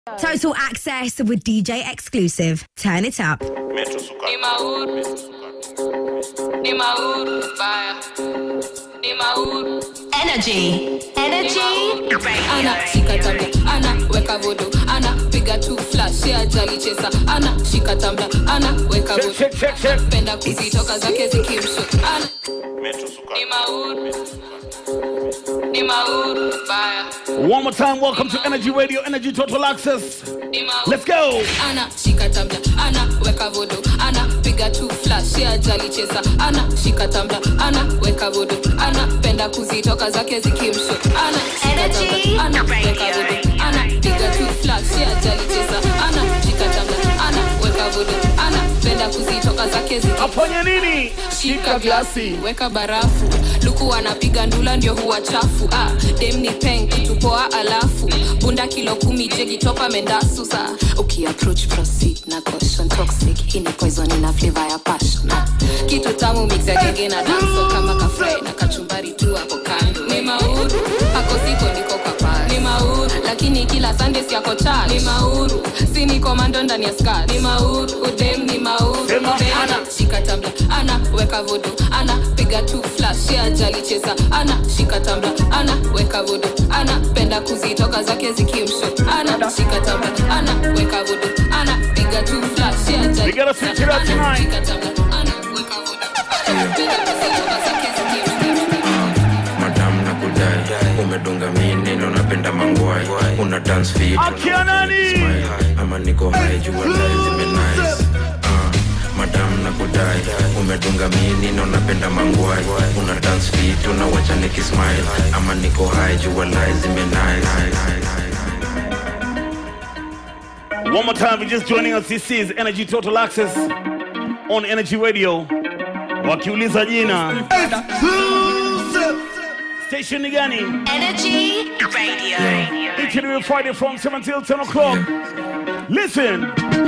Total access with DJ exclusive. Turn it up. Metro Suka. Ni mauru, ni mauru, baya, ni mauru. Energy. Energy. Ana shika tabla, ana weka vodo, ana piga tu flash ya jali chesa, ana shika tabla, ana weka vodo. Check, check, check. Penda kuzitoka zake zikimsho, ana Metro Suka. ni mauru, ni mauru, baya, One more time, welcome to Energy Radio, Energy Total Access. ni mauru. Let's go. ana shika tabla ana weka vodo ana piga tu flash ya jali chesa ana shika tabla ana weka vodo ana penda kuzitoka zake zikimsho ana shika Energy tabla ana Radio. weka vodo ana piga tu flash ya jali chesa ana shika tabla ana weka vodo ana penda kuzitoka zake zikimsho Afanye nini? shika glasi weka barafu luku anapiga ndula ndio huwa chafu ah, dem ni peng kitupoa alafu bunda kilo kumi jegi topa mendasu sa ukiapproach proceed na caution toxic hii ni poison ina flavor ya passion ah, kitu tamu mix ya genge na danso kama kafry na kachumbari tu hapo kando ni mauru ako siko niko kwa pale ni mauru lakini kila sunday siako cha ni mauru si ni komando ndani ya skat ni mauru udem ni mauru Sema Udem ana. shika tabla ana weka vodo ana piga tu flash ya jali chesa ana shika tabla ana weka vodo ana penda kuzitoka zake zikimsho ana shika tabla ana weka vodo ana piga tu flash ya jali We gotta switch it up Ana, tonight. shika tabla ana weka vodo ana penda kuzitoka zake zikimsho madam na kudai umedunga mini na unapenda mangwai una dance fit Akia nani? Smile high, ama niko high jua life zime nice Ah, madam na kudai umedunga mini na unapenda mangwai una dance fit unawacha nikismile ama niko high jua life zime nice One more time, if you're just joining us, this is Energy Total Access on Energy Radio. Wakiuliza jina. Station ni gani? Energy Radio. Each and every Friday from 7 till 10 o'clock. Listen.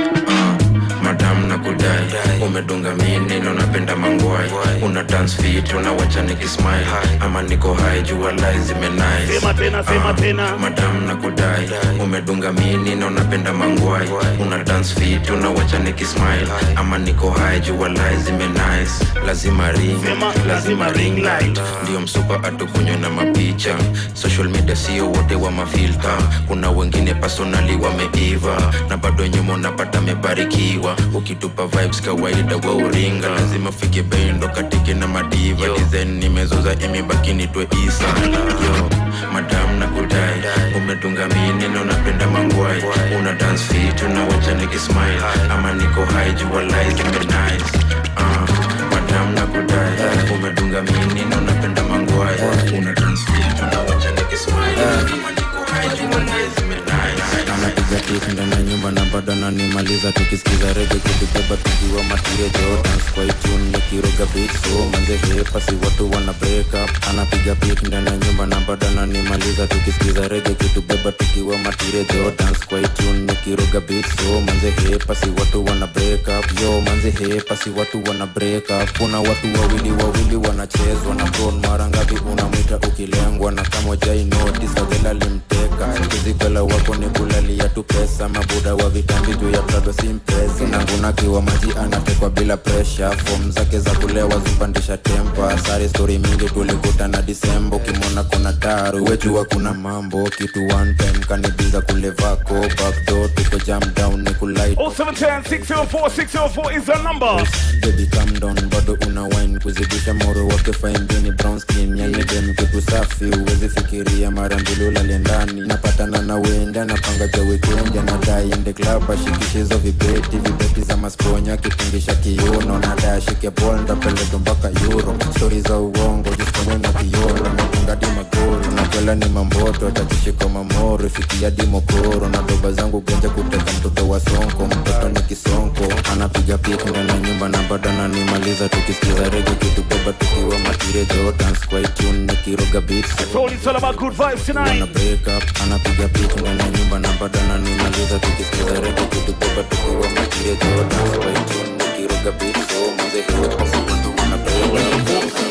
madam na kudai umedunga mini na unapenda mangwai una dance fit unawacha nikismile ama niko high jua life zime nice Sema tena, sema Ah, tena. madam na kudai umedunga mini na unapenda mangwai una dance fit unawacha nikismile ama niko high jua life zime nice lazima ring Sema, lazima lazima ring ring light ndio msupa atukunywe na mapicha social media sio wote wa mafilta kuna wengine personali wameiva na bado nyuma unapata mebarikiwa ukitupa vibes kawaida wa uringa lazima fike bei ndo katike na madiva design nimezoza imebaki nitwe isa yo madam na kudai umetunga mini na unapenda mangwai una dance fit unawacha nikismile ama niko high jua life zime nice uh, madam na kudai umedunga mini na unapenda mangwai una dance fit unawacha nikismile ama niko high jua life zime nice anapiga tik ndani ya nyumba na bado ananimaliza tukisikiza rege kitubeba tukiwa matiria jordans kwa itune nikiroga beat so manze hepa si watu wana break up anapiga pik ndani ya nyumba na bado ananimaliza tukisikiza rege kitubeba tukiwa matiria jordans kwa itune nikiroga beat so manze hepa si watu wana break up yo manze hepa si watu wana break up kuna watu wawili wawili wanachezwa na bron mara ngapi unamwita ukilengwa na kama jai notice adhela limteka kizigala wako ni kulalia tu pesa mabuda wa vitambi juu ya prado simpesa nangunakiwa maji anatekwa bila presha fom zake za kulewa zipandisha tempa sari stori mingi tulikutana disembo kimona kuna taru wejua kuna mambo kitu one time kanibiza kule vako backdo tuko jam down ni kulait 0710 604 604 is the number. baby calm down bado una wine kuzidisha moro wake faimbini brown skin yani dem kitu safi uwezi fikiria mara mbili ulale ndani napatana na wenda napanga ja weekend anadai ende club ashikishe hizo vibeti vibeti za masponya akitingisha kiuno nadai ashike bol ndapeleka mpaka euro stori za uongo jisponye na kiolo natunga di magoro nakwela ni mamboto tatishiko mamoro fikia di mokoro na doba zangu genja kuteka mtoto wa sonko mtoto ni kisonko anapiga pik ndani ya nyumba na bado ananimaliza tukisikiza rege kitubeba tukiwa matire jordans kwa itune nikiroga beats Told you it's all about good vibes wana tonight. break up anapiga pik ndani ya nyumba na bado ananimaliza tukisikiza rege kitubeba tukiwa matire jordans kwa itune nikiroga beats so manze hepa si watu wana break up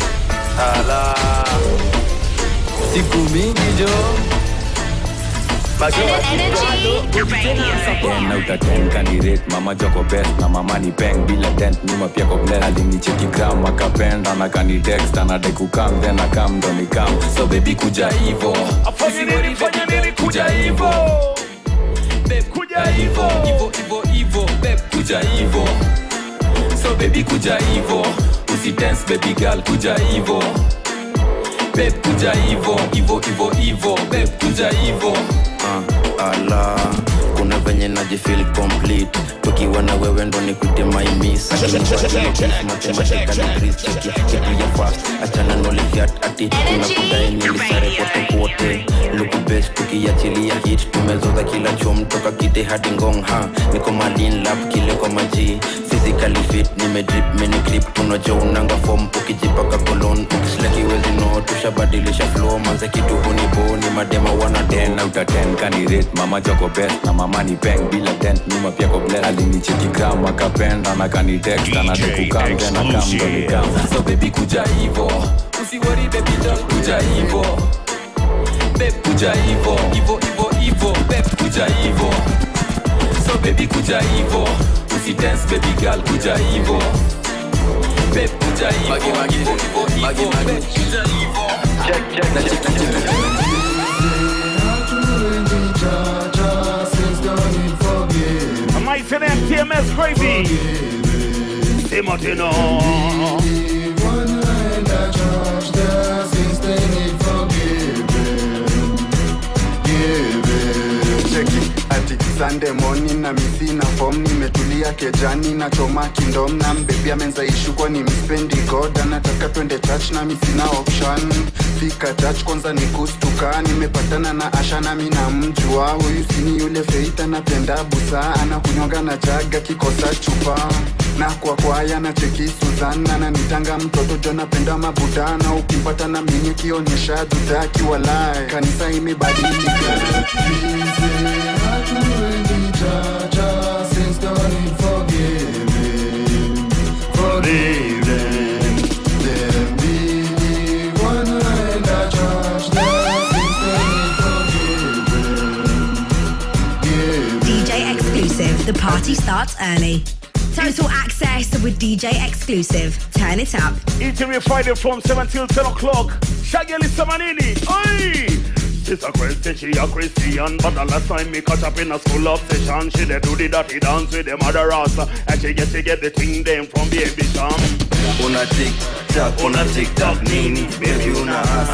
Ala. siku mingi jo ten out of ten candidate mama joko best na mama ni peng bila dent nyuma pia ko bless alinicheki gram akapenda na kani text anadai kukam then akam ndo ni kam so baby kuja hivo Afanye nini, fanya nini, kuja hivo. Kuja hivo. hivo hivo hivo babe kuja hivo so baby kuja hivo usi dance baby girl kuja hivo babe kuja hivo hivo hivo hivo babe kuja hivo uh, ala kuna venye najifil complete tukiwa na wewe ndo nikute maimis kitu ya fast achana nolifiat ati tunakudai nilisare kote kote lukubes tukiachilia hit tumezoza kila chom toka kite hadi ngong ha niko malin lap kile kwa maji physically fit nimedrip minigrip tunajo unanga fom ukijipaka kolon ukisleki wezi no tushabadilisha flow manze kitu hunibo ni madema wana ten out of ten candidate mama joko best na mama ni peng bila dent nyuma pia ko bless alinicheki gram akapenda na kani text anadai kukam then akam ndo ni kam so baby kuja hivo usiwori baby doll kuja hivo babe kuja hivo hivo hivo hivo babe kuja hivo so baby kuja hivo usi dance baby girl kuja hivo babe kuja hivo hivo hivo hivo babe kuja hivo Am I saying TMS crazy? Timotino. cheki ati Sunday morning na misi na form nimetulia kejani na choma kindom na mbebi amenzaishu kwa ni mspendi god anataka twende church na misi na option fika church kwanza ni kustuka nimepatana na asha na mina mjua huyu sini yule feita napenda busa anakunywaga na jaga kikosa chupa na kwa kwaya na cheki Suzana na nitanga mtoto jo napenda mabudana ukimpata na mimi kionyesha dudaki walai kanisa imebadilika DJ Exclusive. The party starts early. Total access with DJ Exclusive. Turn it up. Each every Friday from 7 till 10 o'clock. Shaggy Samanini. Oi! It's a Christian, she a Christian But the last time me catch up in a school of session She dey do the dirty dance with the mother rasta And she get, she get the thing them from baby sham una tik tak una tik tak nini baby una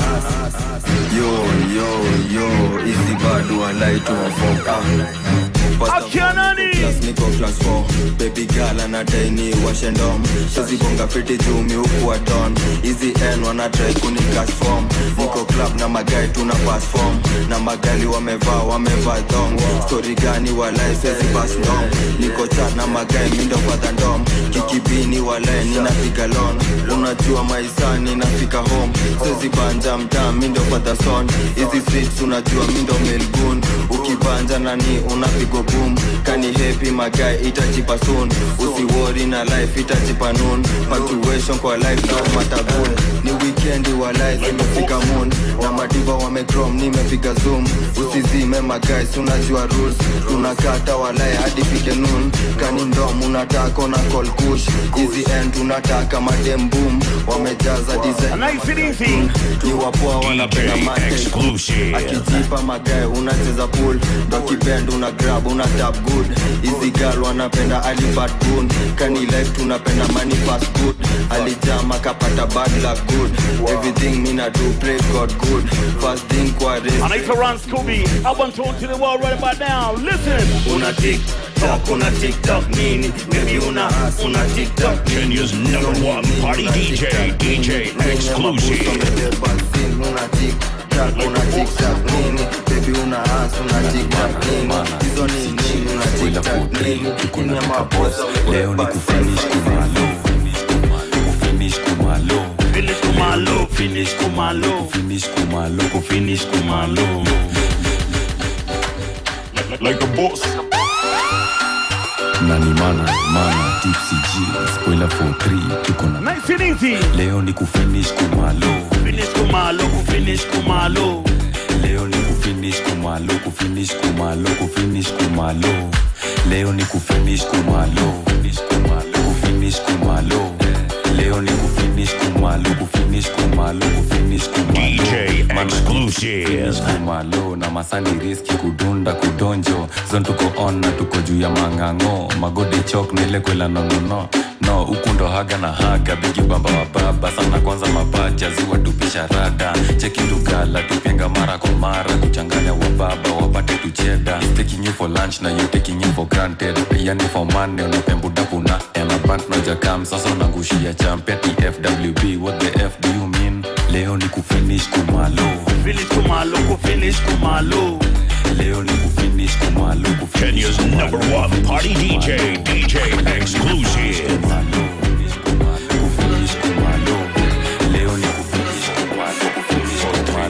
yo yo yo easy bado walai tuwafoka Akianani. Class niko class 4 baby girl anadai ni washe ndom sozibonga fiti jumi huku wa don hizi n wanatrai kunikas form niko club na magai tuna pass form na magali wamevaa wamevaa thong story gani walai sezi pass ndom niko chat na magai mindo fadha ndom kikibini walai ninapiga lon unajua maisani nafika home sezi banja mtaa mindo fadha son hizi streets unajua mindo melgun ukibanja nani unapigo boom kani happy magai itajipa soon usiwori na life itajipa noon punctuation kwa life no matagun ni weekend wa life imefika moon na madiva wamecrom nimepiga zoom usizime magais unajua rules tunakata walai hadi fike noon kani ndom unataka na call kush hizi end unataka madem boom wamejaza design Nice and easy. ni wapoa wanapenda mate akijipa magae unacheza pool ndo kibend una grab una tap good hizi gal wanapenda alibat gun kani life tunapenda money fast good alijama kapata bad luck good everything mina do play god good first thing kwa race Anaitwa Ron Scooby. I want to to the world right about now. Listen. una tiktok una tiktok nini baby una una tiktok Kenya's number one party DJ, DJ Exclusive. una tiktok una tiktok nini baby una as una tiktok nini hizo ni nini una tiktok nini kuna maboss leo ni kufinish kumalo kufinish kumalo Finish kumalo. finish kumalo kufinish kumalo kufinish kumalo Like a boss. nani mana mana tipsy g spoiler for 3 tuko na Nice and easy. leo ni kufinish kumalo Finish kumalo, finish kumalo. leo ni kufinish kufinish kumalo kufinish kumalo kufinish kumalo leo ni kufinish kumalo kufinish kumalo kufinish kumalo leo ni kufinish kumalo kufinish kumalo kufinish kumalo DJ Mana exclusive. kufinish kumalo na masani riski kudunda kudonjo zon tuko on na tuko juu ya mang'ang'o magode chok nile kwela nonono no huku ndo haga na haga bigi bamba wa baba sana kwanza mapacha ziwa tupisha rada cheki tugala tupenga mara kwa mara kuchanganya wa baba wapate tucheda taking you for lunch na you taking you for granted yani for money unapembuda kuna emabant nojakam sasa unangushia champia tfwb what the f do you mean leo ni kufinish kumalo Finish kumalo, kufinish kumalo. leo ni kufinish kumalo Kenya's number one party DJ, DJ exclusive. kufinish kumalo leo ni kufinish kumalo kufinish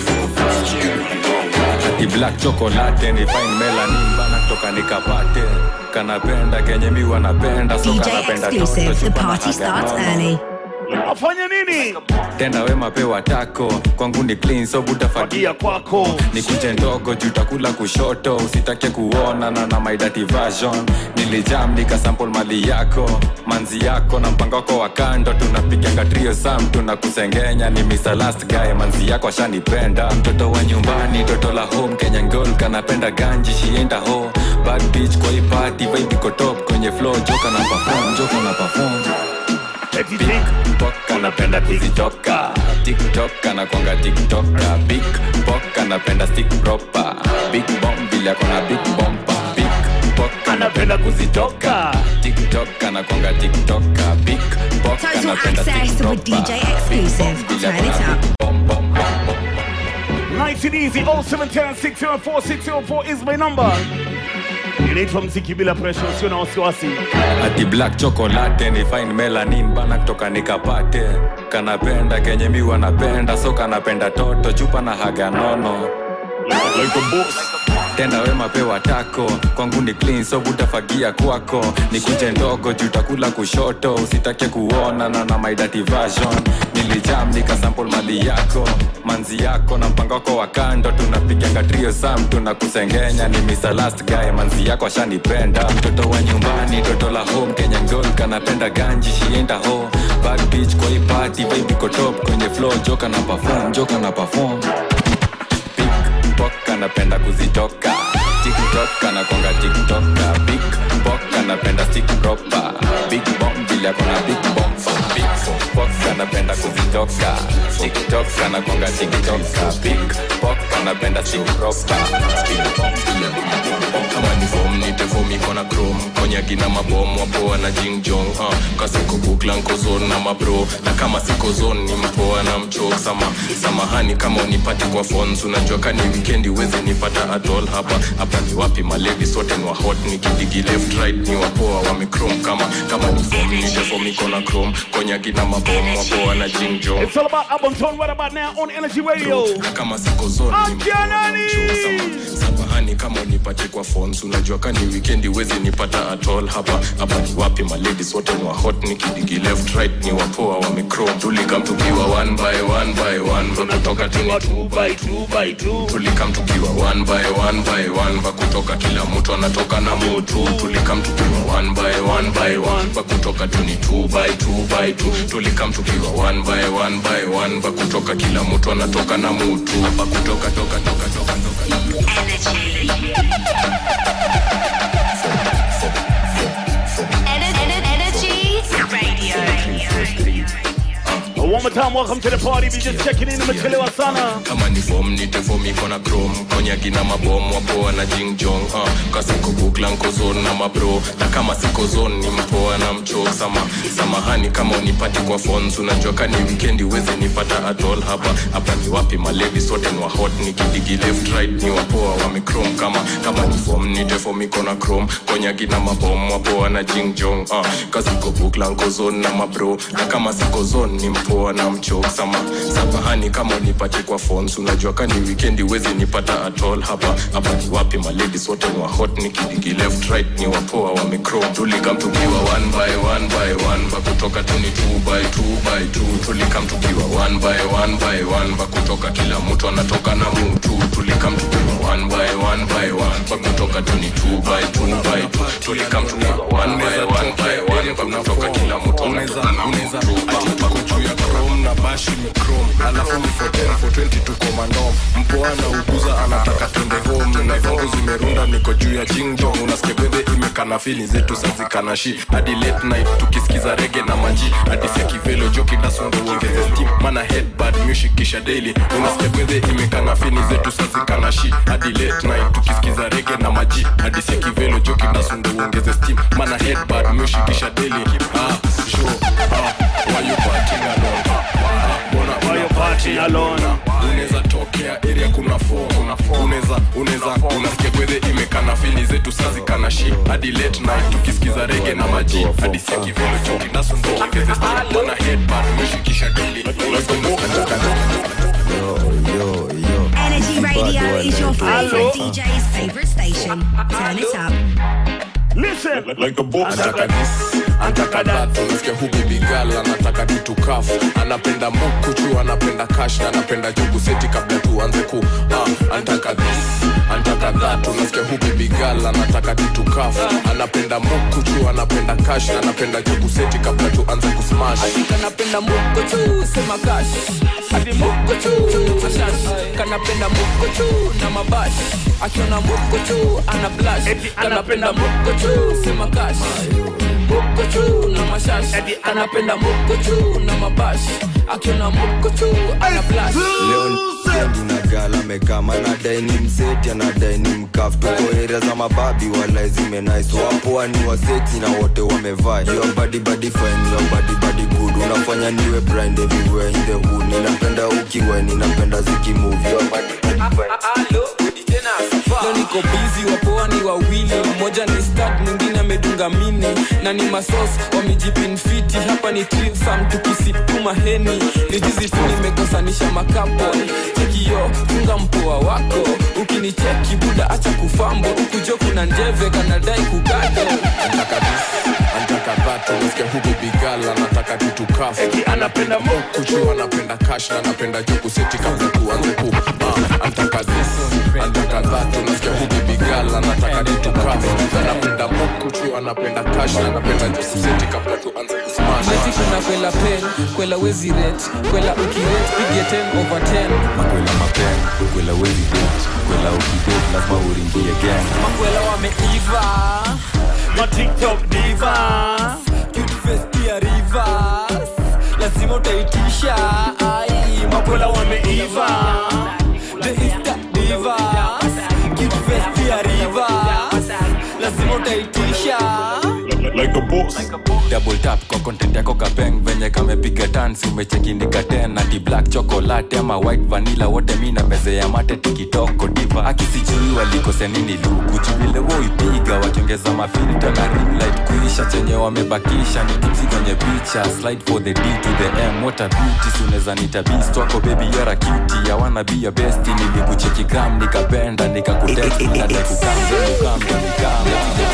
kumalo Ati black chocolate ni fine melanin bana toka nikapate kanapenda kenye mi wanapenda so DJ kanapenda exclusive. toto, The chupa na party haga starts nono. early. Afanye nini? tenda wema pewa tako kwangu ni clean so butafagia Fagia kwako. ni kuche ndogo juu takula kushoto usitake kuona na na my dirty version nilijam nikasample mali yako manzi yako na mpango wako wa kando tunapiganga trio sam tunakusengenya ni Mr. last guy manzi yako ashanipenda mtoto wa nyumbani toto la home kenya ngol kanapenda ganji shienda ho bad bitch kwa hii party vibe iko top kwenye flow joka na perform joka na perform Eti tik. Pok anapenda kuzitoka tiktok anakwanga tiktoka big pok anapenda stick proper big bomb vile akona big bomba big pok anapenda kuzitoka tiktok anakwanga tiktoka big pok Total anapenda stick access with proper DJ exclusive. Big bomb vile Turn akona it up. big bomb, bomb, bomb, bomb. Nice and easy. 0710 604 604 is my number. Inaitwa mziki bila pressure, usio na wasiwasi. ati black chocolate ni fine melanin bana kutoka nikapate kanapenda kenye mi wanapenda so kanapenda toto chupa na haga nono Like a boss. tenda wema pewa tako kwangu ni clean so butafagia kwako ni kunje ndogo juu takula kushoto usitake kuona na na my dirty version nilijam nikasample mali yako manzi yako na mpango wako wa kando tunapiganga trio sam tunakusengenya ni Mr. last guy manzi yako ashanipenda mtoto wa nyumbani toto la home kenya ngol kanapenda ganji shienda ho bad bitch kwa hii party vibe iko top kwenye flow joka na perform joka na perform Pok anapenda kuzitoka tiktok anakwanga tiktoka big pok anapenda stick proper big bomb vile akona big bomb big pok anapenda kuzitoka tiktok anakwanga tiktoka big pok anapenda stick proper big bomb vile akona big bomb kama ni fom nipe fom iko na chrome konyagi na mabom wapoa na jingjong uh, kasiko bukla nkozon na mabro na kama siko zon ni mpoa na mchok sama samahani kama unipati kwa phones unajua kani wikendi uweze nipata atol hapa hapa ni wapi malevi sote ni wa hot ni kidigi left right ni wapoa wamechrome kama kama ni fom nipe fom iko na chrome konyagi na mabom wapoa na jingjong It's all about album tone right about now on Energy Radio. na kama siko zon ni Amkia nani? samahani kama unipate kwa phones unajua kani wikendi wezi nipata atol hapa hapa ni wapi maladies wote ni wa hot ni kidigi left right ni wapoa wamechrome tulikam tukiwa one by one by one vakutoka tuni two by two by two tulikam tukiwa one by one by one vakutoka kila mtu anatoka na mutu tulikam tukiwa one by one by one vakutoka tuni two by two by two tulikam tukiwa one by one by one vakutoka kila mtu anatoka na mutu hapa kutoka toka toka toka toka Energy Radio. One more time, welcome to the party. We just checking in, nimechelewa sana. kama ni fom nite fom iko na chrome konyagi na mabom wapoa na jingjong uh, kasiko bukla nkozon na mabro na kama siko zon ni mpoa na mchok sama samahani kama unipati kwa phones unajua kani wikendi uweze nipata atol hapa hapa ni wapi malevi sote ni wa hot ni kidigi left right ni wapoa wamechrome kama kama ni fom nite fom iko na chrome konyagi na mabom wapoa na jingjong uh, kasiko bukla nkozon na mabro na kama siko zon ni mpoa na mchok sama samahani kama unipate kwa phones unajua kani wikendi wezi nipata atol hapa hapa ni wapi maladies wote ni wa hot ni kidigi left right ni wapoa wamechrome tulikam tukiwa one by one by one vakutoka tuni two by two by two tulikam tukiwa one by one by one vakutoka kila mtu anatoka na mutu tulikam tukiwa one by one by one pakutoka tu ni two by two by two tulikam tuna one by one by one pakutoka kila mtu unaweza unaweza ati tuko juu ya chrome na bashi ni chrome alafu ni for 10 for 20 tuko mandom mpoa na uguza anataka twende home na zangu zimerunda niko juu ya jingjong unasikia gwedhe imekana fili zetu sazikana shi hadi late night tukisikiza rege na maji hadi sia kivelo joki dasundo uongeze steam mana headbad music kisha daily unasikia gwedhe imekana fili zetu sazikana shi hadi late night tukisikiza rege na maji hadi sia kivelo joki dasundo uongeze steam mana headbad music kisha daily ah sure ah why you partying alone ah bona why you partying alone unaweza tokea area kuna form unaweza unaweza unasikia gwedhe imekana fili zetu sazikana shi hadi late night tukisikiza rege na maji hadi sia kivelo joki dasundo uongeze steam mana headbad music kisha daily Energy Radio is your favorite DJ's favorite station. Turn it up. Listen, like a boss. Anataka this, anataka that. Unasikia hu baby girl anataka kitu kafu. Anapenda mukuchu, anapenda cash na anapenda jugu seti kabla tuanze ku. Ah, anataka this, anataka that. Unasikia hu baby girl anataka kitu kafu. Anapenda mukuchu, anapenda cash na anapenda jugu seti kabla tuanze ku smash. kanapenda mukochu sema kash hadi mukochu mashash kanapenda mukochu na mabash akiona mukochu ana blash kanapenda mukochu sema kash mukochu na mashash kanapenda mukochu na mabash akiona mukochu ana blash leo ndinagala mekama anadai ni mseti anadai ni mkaf tuko area za mababi wala zimenais wapoa ni waseti na wote wamevaa your body body fine your body body good unafanya niwe blind everywhere in the hood ninapenda ukiwa ninapenda zikimove your body body fine leo niko bizi wapoa ni wawili mmoja ni stad mwingine amedunga mini na ni masos wamejipinfiti hapa ni trisam tukisipuma heni ni jizi tu nimekosanisha makapo chekio funga mpoa wako ukinicheki buda acha kufambo ukujo kuna njeve kanadai kugado Anataka this, anataka that. Unasikia hu baby girl anataka kitu kafu. Anapenda mukuchu, anapenda cash na anapenda jugu seti kabla tuanze ku. Ah, anataka this, anataka that. Unasikia hu baby girl anataka kitu kafu. Anapenda mukuchu, anapenda cash na anapenda jugu seti kabla tuanze ku smash. neti kuna kwela pen kwela wezi ret kwela ukiret pige 10 over 10 makwela mapen kwela wezi det kwela ukidet lazima uringie gang makwela wameiva matiktok divas cute face pia rivers lazima utaitisha ai makwela wameiva the insta divas cute face pia rivers lazima utaitisha like a boss double tap kwa content yako kapeng venye kamepiga tansi umechekindika tena ti black chocolate ama white vanilla wote mi na meze ya mate tikitoko diva akisijui walikose nini luku chuvile woipiga wakiongeza mafilta na ring light kuisha chenye wamebakisha ni tipsi kwenye picha slide for the d to the m what a beauty suneza nita beast wako baby you're a cutie ya wanna be your best nilikucheki gram nikapenda nikakutext na dekukam dekukam dekukam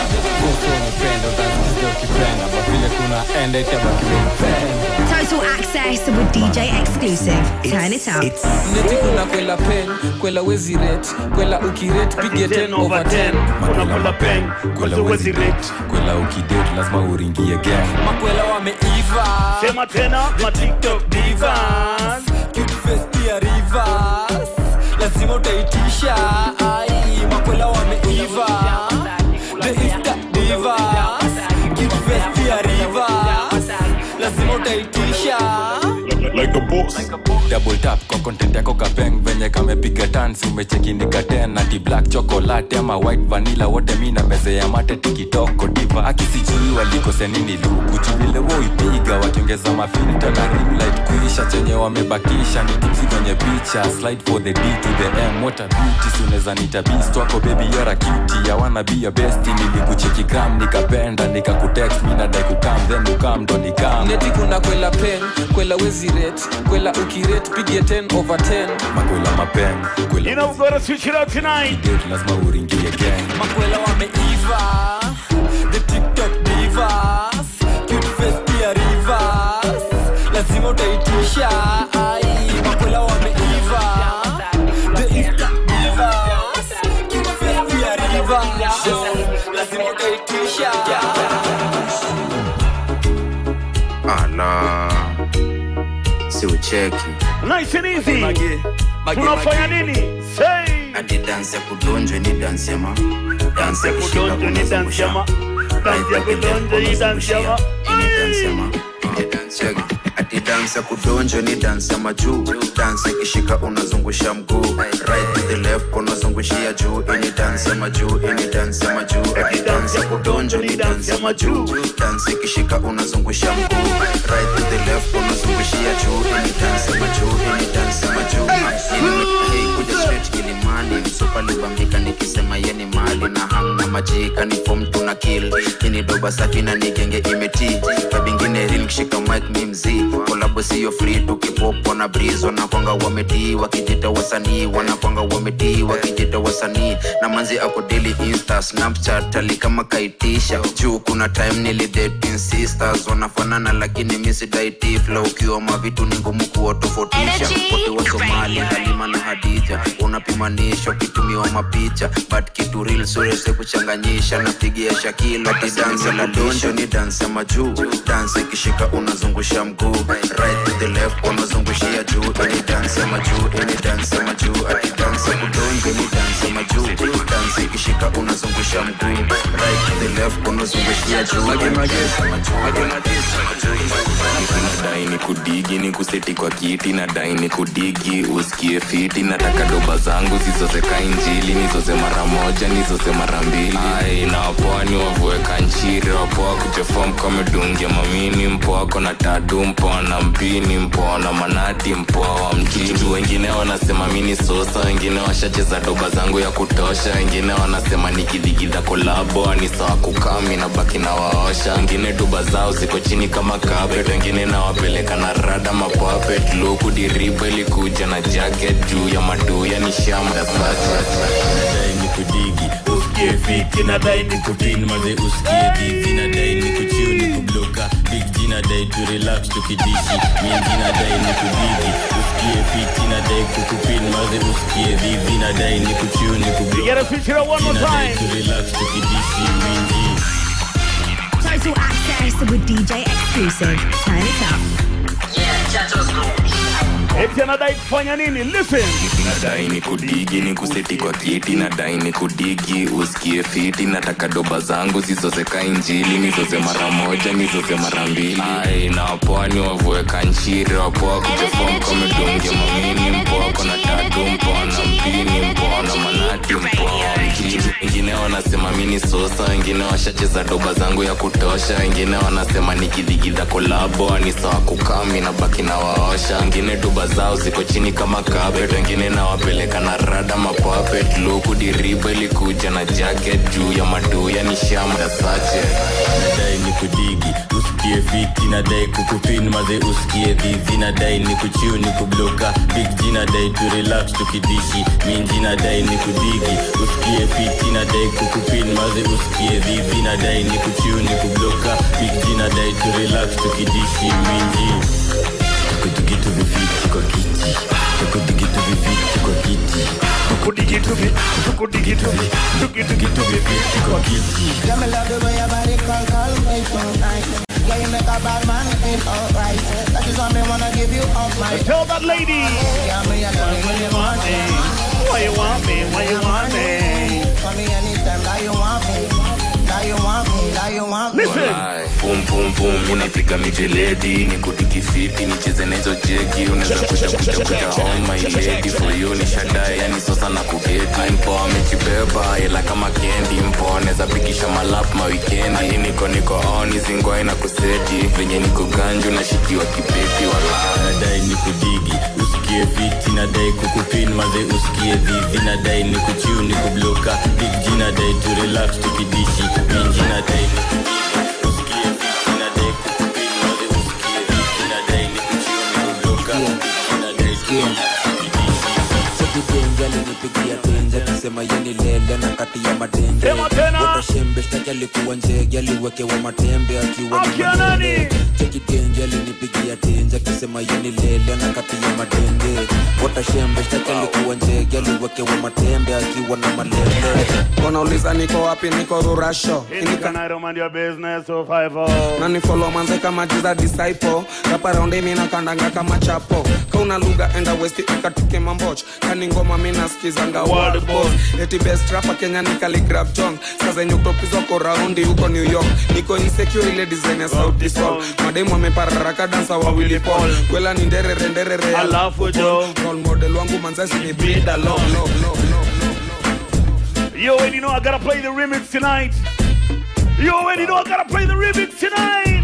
ukipenda kwa vile kuna enda itabaki umeipenda Total access with DJ exclusive. Turn it up. neti kuna kwela pen kwela wezi ret kwela ukiret pige 10 over 10 makwela peng kwela wezi det kwela ukidet lazima uringie gang makwela wameiva sema tena matiktok divas cute face pia rivers lazima utaitisha ai makwela wameiva the insta divas cute face pia rivers lazima utaitisha like a boss double tap kwa content yako kapeng venye kamepiga tansi umechekindika tena ti black chocolate ama white vanilla wote mi na meze ya mate tikitoko diva akisijui walikose nini luku chuvile woipiga wakiongeza mafilta na ring light kuisha chenye wamebakisha ni tipsi kwenye picha slide for the d to the m what a beauty suneza nita beast wako baby you're a cutie ya wanna be your best nilikucheki gram nikapenda nikakutext mi nadai kukam then ukam ndo nikam neti kuna kwela pen kwela wezi ret kwela ukiret pige 10 over 10 makwela mapen kwela You know we're gonna switch it up tonight. det lazima uringie gang makwela wameiva the tiktok divas cute face pia rivers lazima utaitisha ai makwela wameiva the insta divas lazima utaitisha ala si ucheki nice and easy tunafanya nini say ati dansi ya kudonjwe ni dansi ya ma dansi ya kushika kudonjwa ni dansi ya ma dansi ya kudonjwa ni dansi ya ma ati dansi ya kudonjwa ni dansi ya majuu dansi ikishika unazungusha mguu right to the left unazungushia juu ini dansi ya majuu ini dansi ya majuu ati dansi ya kudonjwa ni dansi ya majuu dansi ikishika unazungusha mguu right to the left unazungushia juu ini dansi ya majuu ini dansi ya majuu Hey, kuja straight kilimani msupa libambika nikisema ye ni mali na hamna majika ni fom tuna kill ini doba safi na nigenge imeti kabingine ril kishika mic mi mzii kolabo siyo free tukipopo na breeze wanakwanga wametii wakijita wasanii wanakwanga wametii wakijita wasanii na manzi ako daily insta snapchat ali kama kaitisha juu kuna time nilidating sisters wanafanana lakini misidaiti flow ukiwa mavitu ni ngumu kuwatofautisha wote wa somali halima na hadija unapimanisha ukitumiwa mapicha but kitu real surese kuchanganyisha napigia shakila ati dansi la donjo ni dansi ya majuu dansi ikishika unazungusha mguu right to the left unazungushia juu ini dansi ya majuu ini dansi ya majuu ati dansi ya kudonjo ni dansi ya majuu dansi ikishika unazungusha mguu right to the left unazungushia juu ini dansi ya majuu nadai ni kudigi ni kuseti kwa kiti nadai ni kudigi usikie fiti nataka doba zangu zizozeka injili nizoze mara moja nizoze mara mbili ai na wapoa ni wavueka nchiri wapoa kujefom kamedungia mamini mpoa kona tatu mpoa na mpini mpoa na manati mpoa wa mjini wengine wanasema mini sosa wengine washacheza doba zangu ya kutosha wengine wanasema nikidhigidha kolabo ni sawa kukami na baki na waosha wengine doba zao ziko chini kama carpet wengine nawapeleka na rada mapapet luku diriba ilikuja na jacket juu ya maduya ni shamda nadai ni kudigi usikie fiti nadai ni kupin maze usikie dhivi nadai ni kuchiu ni kubloka big g nadai tu relax tukidishi mingi nadai ni kudigi usikie fiti nadai kukupin maze usikie dhivi nadai ni kuchiu ni You gotta feature it one more nadai time. tu relax tukidishi mingi Total access with DJ exclusive. Turn it up. eti anadai kufanya nini listen nadai ni kudigi ni kuseti kwa kiti nadai ni kudigi usikie fiti nataka doba zangu zizozeka injili nizoze mara moja nizoze mara mbili ai na wapoa ni wavueka nchiri wapoa kujefom kamedungia mamini mpoa kona tatu mpoa na mpini mpoa na manati mpoa wa mjini wengine wanasema mini sosa wengine washacheza doba zangu ya kutosha wengine wanasema nikidhigidha kolabo ni sawa kukami na baki na waosha wengine doba zao ziko chini kama carpet wengine nawapeleka na rada mapapet luku diriba ilikuja na jacket juu ya maduya ni shamda sache nadai ni kudigi usikie fiti nadai kukupin maze usikie dhivi nadai ni kuchiu ni kubloka big g nadai tu relax tukidishi minji nadai ni kudigi usikie fiti nadai kukupin maze usikie dhivi nadai ni kuchiu ni kubloka big g nadai tu relax tukidishi minji tukutukitu vifiti kwa kiti tukutukitu vifiti kwa kiti tukutukitu vi- tukutukitu vi- tukutukitu vifiti kwa kiti Yeah, me love the way your body call, call me so nice. Yeah, you make a bad man feel alright. That is why me wanna give you all my. Tell that lady. Yeah, me a love when you want me. Why you want me? Why you want me? For me anytime that you want me. That you want me. That you want me. Walai, pum pum pum unapiga mijeledi ni kudikifiti nicheze nahizo jeki unaweza kuja kuja kuja on my lady for you ni shadae yani sosa na kugeti mpo amejibeba ila kama kendi mpo anaweza pikisha malap mawikendi niko niko on izingwai na kuseti venye niko ganju nashikiwa kibeti walai nadai ni kudigi usikie fiti nadai kukupin maze usikie dhivi nadai ni kuchiu ni kubloka big g nadai tu relax tukidishi minji nadai ni kudigi usikie fiti nadai kukupin maze usikie dhivi nadai ni kuchiu ni kubloka nadai tu Sekidenja alinipigia tenja akisema yeni lele na kati ya madenja Sema tena. Wote shembe shtaki shtaki alikuwa njege aliwekewa matembe akiwa ni Akia nani? malele. cheki tenje alinipigia tenje akisema yeni lele anakatia matende watashembe shtaki alikuwa njege aliwekewa matembe akiwa na malele wanauliza niko wapi niko rurasho In Canada, mind your business, so five oh. na nifolo manze kama jiza disciple raparaundi mina kandanga kama chapo kauna lugha enda westi ukatike mamboch kani ngoma mina skizanga world boss eti best rapa kenya ni Khaligraph jones sazenye utopizwa ko raundi huko new york niko insecure ile design ya sauti sol mademu amepararaka dansa wawili paul kwela ni nderere nderere Alafu jo. role model wangu manzasi ni brida lo lo lo You already know I gotta play the remix tonight. You already know I gotta play the remix tonight.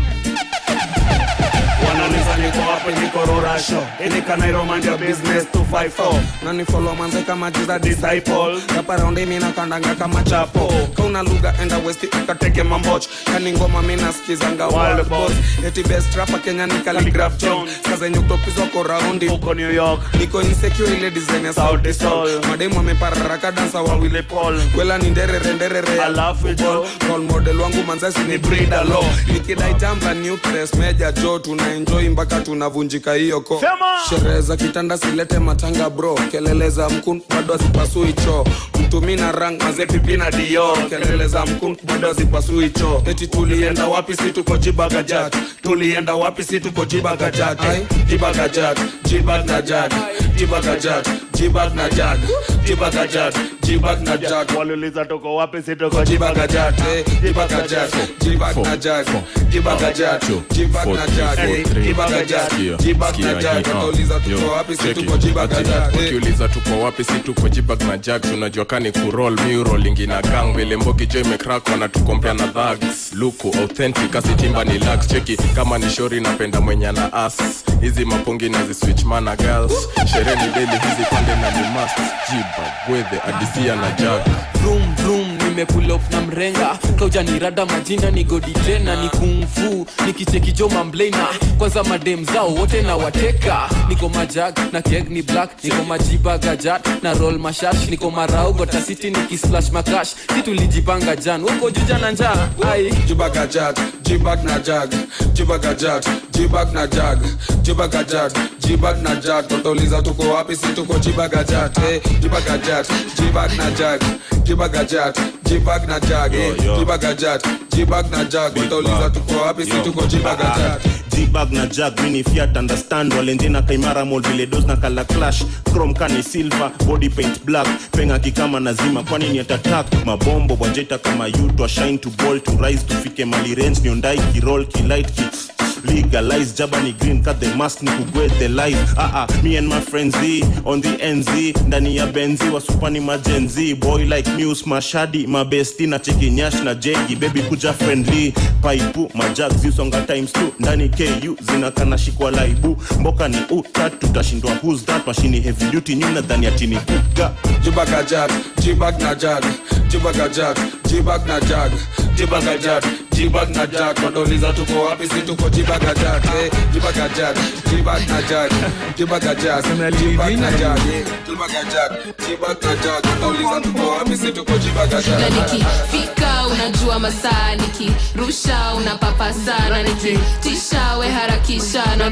wanauliza niko wapi niko rurasho inikanairo mandia business 254 na nifolo manze kama jiza disciple raparaundi mina kandanga kama chapo kauna lugha enda westi ukateke mamboch kani ngoma mina skizanga wild boss eti best rapa kenya ni Khaligraph jones kazenye utopizwa ko raundi huko new york niko insecure ile design ya sauti sol mademu amepararaka dansa wawili paul kwela ni nderere nderere Alafu jo. role model wangu manzasi ni brida lo nikidai jamba new press meja jo tuna enjoy mpaka tunavunjika hiyo ko sherehe za kitanda silete matanga bro kelele za mkun bado azipasui choo mtumi na rang mazepipi na dio kelele za mkun bado azipasui choo eti tulienda wapi si tuko jibagajat tulienda wapi si tuko jibagajat Ai, jibagajat jibag na jag jibagajat jibag na jag jibagajat jibag na jag waliuliza tuko wapi si tuko jibagajat eh, jibagajat jibag na jag jibagajat jibag na jag eh, jibagajat jibag na jag watauliza tuko wapi si tuko jibagajat eh. ukiuliza tuko wapi si tuko jibag na jags unajua kani kurol miurolingi na gang vile mbogi jo imekrak wanatukompea na dhags luku authentic asitimba ni lax cheki kama ni shori napenda mwenye na as hizi mapongi na ziswitch mana girls sherehe ni deli hizi pande na ni must jibag gwedhe adisia na jag vroom vroom nimepull up na mrenga kauja ni rada majina ni godi tena ni kungfu nikichekijo mamblena kwanza madem zao wote na wateka niko majag na keg ni black niko majiba gajat na roll mashash niko marau gotasiti nikislash makash si tulijipanga jan uko juja na njaa ai jibagajat jibag na jag jibagajat jibag na jag jibagajat jibag na jag watauliza tuko wapi si tuko jibagajat eh, jibagajat jibag na jag jibagajat jibag na jag eh, jibagajat jibag na jag watauliza tuko wapi si tuko jibagajat jibag na jag mini fiat understand walenjena kaimara mold vile dos na kala clash chrome kani silver body paint black penga kikama nazima kwani ni atatak mabombo bwajeta kama you to shine to ball to rise tufike mali range niondai kirol kilight ki legalize jabani green cut the mask ni kugwe the life ah ah me and my friends Z on the nz ndani ya benzi wasupani majenzi boy like news mashadi mabesti na cheki nyash na jegi baby kuja friendly paipu majag zisonga times two ndani ku zinakana shikwa laibu mboka ni utat tutashindwa who's that mashini heavy duty nyuna dhani atini kuga jibagajat jibag na jag jibagajat jibag na jag jibagajat jibag na jag watauliza tuko wapi si tuko jibagajat eh, jibagajat jibag na jag jibagajat jibag na jag eh, jibagajat jibag na jag watauliza tuko wapi si tuko na jibagajat nikifika unajua masaa nikirusha unapapasa na nikitisha we harakisha na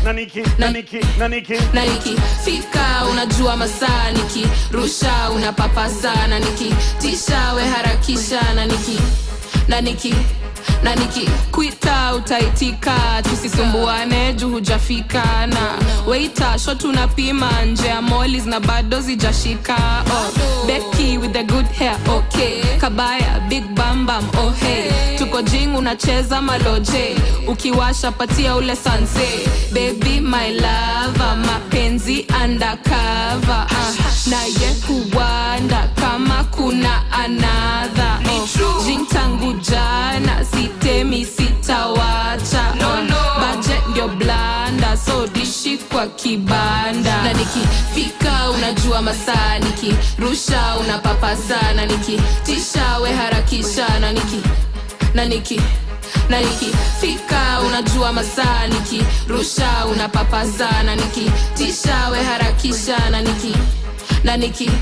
na nikifika unajua masaa nikirusha unapapasa na nikitisha we harakisha na niki na niki na nikikwita utaitika tusisumbuane juu hujafika na weita sho tunapima nje ya molis na bado zijashika oh, beki with the good hair okay kabaya big bambam oh hey tuko jing unacheza maloje ukiwasha patia ule sanse baby my lava mapenzi undercover uh, naye kuwanda kama kuna anadha oh, jing tangu jana sitemi sitawacha no, no. budget ndio blanda so dishi kwa kibanda na nikifika unajua masaa nikirusha unapapasa na nikitisha we harakisha na niki na niki na nikifika unajua masaa nikirusha unapapasa na nikitisha we harakisha na niki na niki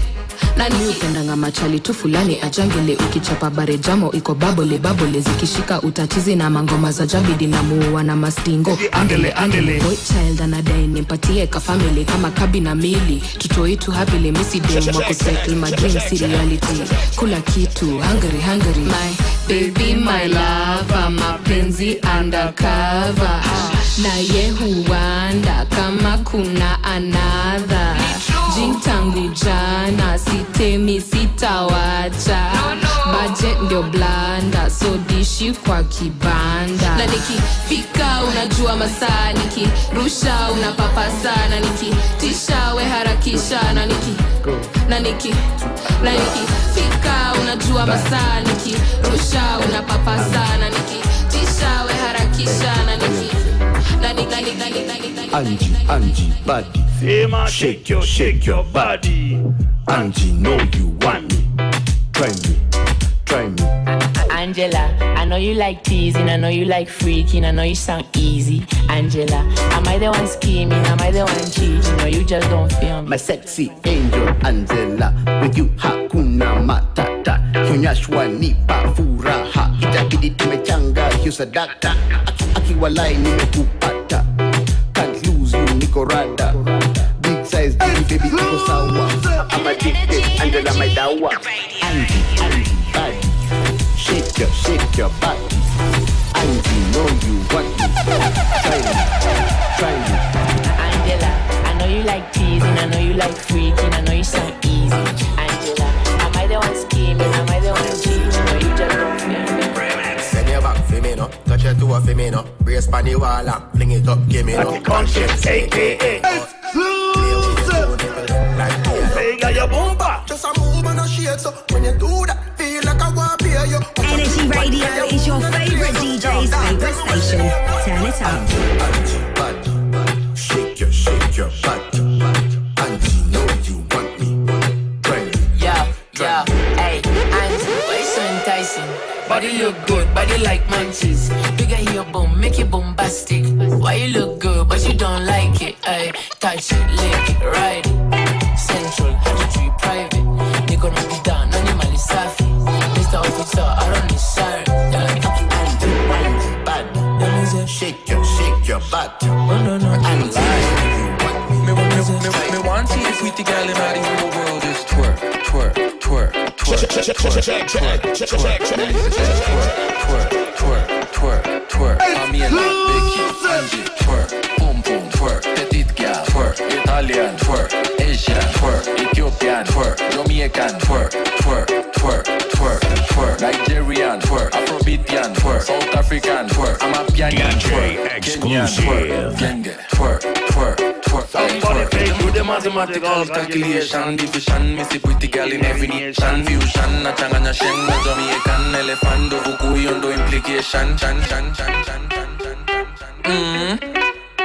nani upendanga machali tu fulani ajangele ukichapa barejamo iko babole babole zikishika utatizi na mangoma za jabidi na muua na mastingo andele andele boy child anadai nimpatie kafamili kama kabi na mili tutoitu hapile misidem wakusettle my dreams reality kula kitu hungry hungry my baby my lava mapenzi undercover ah, na ye huanda kama kuna anadha jin tangu jana sitemi sitawacha baje ndio blanda so dishi kwa kibanda na nikifika unajua masaa nikirusha unapapasa na nikitisha we harakisha na niki na niki na nikifika unajua masaa nikirusha unapapasa na nikitisha we harakisha na niki na niki na niki na niki na niki Angie, Angie, body. Sema shake your, shake your body. Angie, know you want me. Try me, try me. Angela, I know you like teasing, I know you like freaking, I know you sound easy. Angela, am I the one scheming? Am I the one cheating? Or you just don't feel me? My sexy angel Angela, with you hakuna matata. Kionyeshwa nipa furaha, itabidi tumechanga hiyo sadaka. Aki- Akiwalai nimekupata, can't lose you niko rada. Big size baby baby iko sawa. I'm addicted, Angela my dawa. Angie, Angie, body, shake your, shake your body. Angie, know you want me. Try me, try me. Angela, I know you like teasing, I know you like freaking, I know you sound easy. Angela, am I the one scheming? Am I the one cheating? Or you just don't feel me? Send your back for me no, touch your toe for me no. Brace pan the wall and fling it up, give me no. Conscience, AKA. Vega your bomba. Just a move and a shake so when you do that, feel like I want to pay you. Energy Radio is your favorite DJ's favorite station. Turn it up. Shake your, shake your butt. Angie, know you want me. Try me. Yeah, yeah, hey, Angie, why you so enticing? Body look good, body like munchies. Bigger your boom, make it bombastic. Why you look good, but you don't like it? Ay, touch it, lick it, ride it. Central, tree private. Niko na bidhaa, nani mali safi. Mr. Officer, I run this side. Yeah, Angie, Angie, bad. Shake your, shake your butt. Angie, Me, me, me, me want see the pretty girl in all the whole world just twerk, twerk, twerk, twerk, twerk, twerk, twerk, twerk, twerk, twerk, twerk, twerk. Pamela, Becky, Angie, twerk, boom boom, twerk, petite girl, twerk, Italian, twerk, Asian, twerk, Ethiopian, twerk, Jamaican, twerk, twerk, twerk, twerk, twerk, Nigerian, twerk, Afrobeatian, twerk, South African, twerk, Amapianian, twerk, Kenyan, twerk, Genge, twerk, twerk, twerk. Somebody fake do the mathematical calculation, division, me see pretty girl in every nation, fusion, na changanya sheng, na Jamaican, elephant, do vuku, yondo implication, chan, chan, chan, chan, chan, chan, chan. Mm.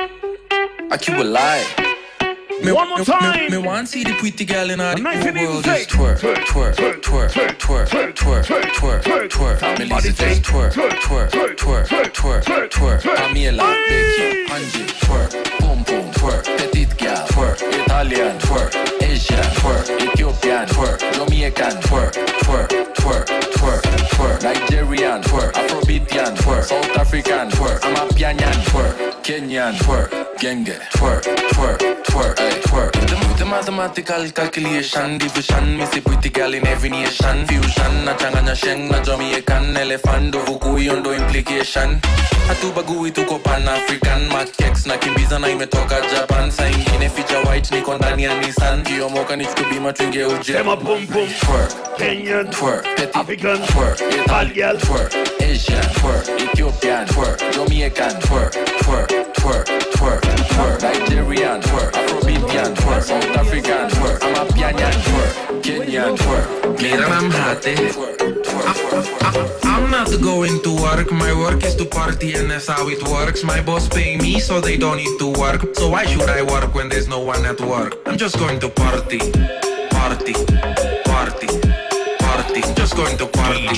I keep a lie. Me, One more me- time. Me, me want see the pretty girl in all the Nice whole and easy world say. just twerk, twerk, twerk, twerk, twerk, twerk, twerk, twerk. Me listen just twerk, twerk, twerk, twerk, twerk. Pamela, Becky, Angie, twerk, boom boom, twerk, petite girl, twerk, Italian, twerk, Asian, twerk, Ethiopian, twerk, Jamaican, twerk, twerk, twerk, twerk, twerk, Nigerian, twerk, Afrobeatian, twerk, South African, twerk, Amapianian, twerk, Kenyan, twerk, Genge, twerk, twerk, twerk, ay, twerk. The, the mathematical calculation, division, me see pretty girl in every nation, fusion, na changanya sheng, na Jamaican, elephant, do vuku, yondo implication. Hatubagui tuko pan African, Makex na kimbiza na imetoka Japan, saa ingine feature white niko ndani ya Nissan, kiomoka nichukue bima tuingie uje. Sema boom boom. Twerk, Kenyan, twerk, petit, African, twerk, Italian, twerk, Asian, twerk, Ethiopian, twerk, Jamaican, twerk, twerk, twerk, twerk, twerk, Nigerian, twerk, Afrobeatian, twerk, South African, twerk, Amapianian, twerk, Kenyan, twerk, Mira, I'm hot, eh? I'm not going to work, my work is to party and that's how it works. My boss pay me so they don't need to work. So why should I work when there's no one at work? I'm just going to party, party, party, party. Just going to party,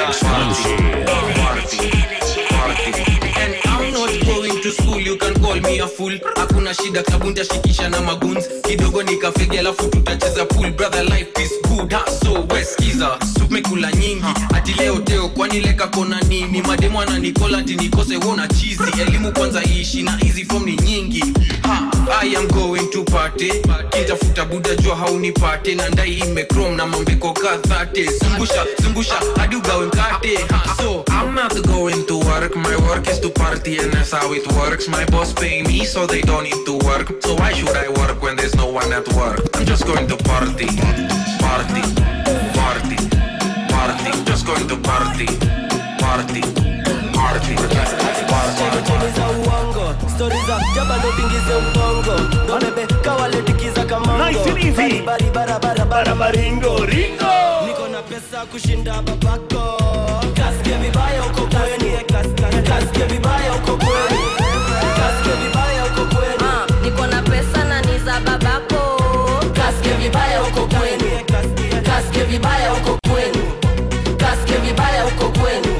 party, party, party. And I'm not going to school, you can call me ya full hakuna shida klabu ntashikisha na maguns kidogo nikafege alafu tutacheza pool brother life is good ha, so weskiza sumekula nyingi ati leo teo kwani leka kona nini mademu ananikola ati nikose wona chizi elimu kwanza iishi na hizi form ni nyingi ha, I am going to party kitafuta buda jua haunipate na ndai imekrom na mambeko kadhate zungusha zungusha hadi ugawe mkate ha, so I'm not going to work, my work is to party and that's how it works. My boss pay me so they don't need to work. So why should I work when there's no one at work? I'm just going to party, party, party, party. Just going to party, party, party, Chemi za uongo stori za jaba ndo tingize ubongo ndo bebe kawaletikiza kamongo Nice and easy. Bari, bari, barabara Barabaringo, ringo. niko na pesa kushinda babako kasike vibaya uko kweni kasike vibaya uko kweni kasike vibaya uko kweni niko na pesa na ni za babako kasike vibaya uko kweni kasike vibaya uko kweni kasike vibaya uko kweni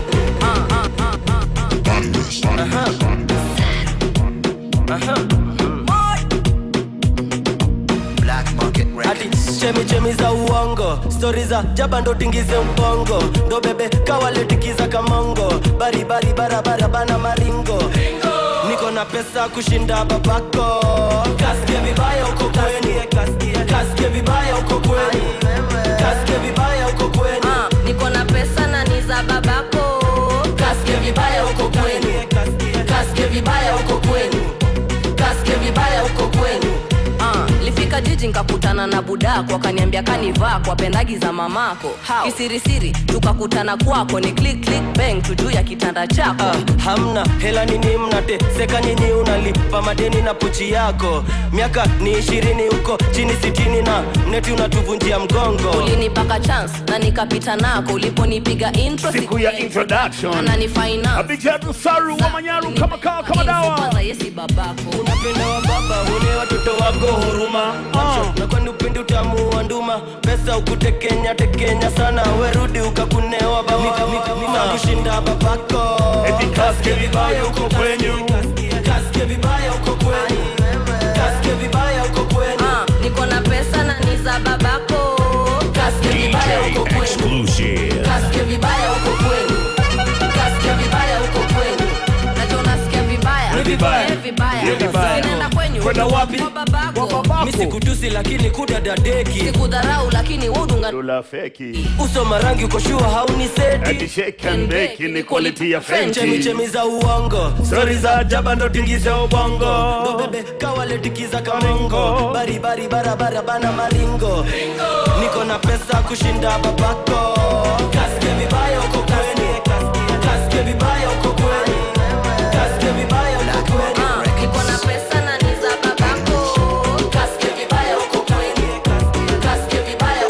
ati chemi chemi za uongo stori za jaba ndo tingize ubongo ndo bebe kawaletikiza kamongo bari bari barabara bana maringo niko na pesa kushinda babako kasike vibaya uko kweni kasike vibaya uko kweni kasike vibaya uko kweni niko na pesa na ni za babako kasike vibaya uko kweni kasike vibaya uko kweni kasike vibaya uko kweni Ah, lifika jiji nkakutana na budako akaniambia kanivaa kwa pendagi za mamako How? kisirisiri tukakutana kwako ni click click bang tujuu ya kitanda chako Ah, hamna hela nini mnate seka nyinyi unalipa madeni na pochi yako miaka ni ishirini huko chini sitini na mneti unatuvunjia mgongo ulinipaka chance na nikapita nako uliponipiga intro Siku ya introduction. na ni finance Abijadu Saru wa Manyaru kama kawa kama dawa. kwanza yesi babako unapenda wa baba ule watoto wako huruma na kwani upendi utamu wa nduma pesa ukutekenya tekenya sana werudi ukakunewa bawaa kushinda babako Eti kasike vibaya uko kwenyu. kasike vibaya uko kwenyu kasike vibaya uko kwenyu niko na pesa na ni za babako kasike vibaya uko kwenyu Exclusive. kasike vibaya uko kwenyu kasike vibaya uko kwenyu najua unasikia vibaya Ni vibaya. Eh, vibaya Ni vibaya. Zinaenda kwenyu Kwenda wapi? Kwa babako mi sikutusi lakini kudadadeki sikudharau lakini udunga Dola feki. uso marangi uko shua hauni seti Ati shake and bake ni quality ya chemi Fenty. chemi za uongo stori za jaba ndo tingize ubongo ndo bebe kawaletikiza kamongo bari bari barabara bana maringo niko na pesa kushinda babako kasike vibaya uko kweni kasike vibaya uko kweni kasike vibaya uko kweni niko na pesa na ni za babako kasike vibaya uko kweni kasike vibaya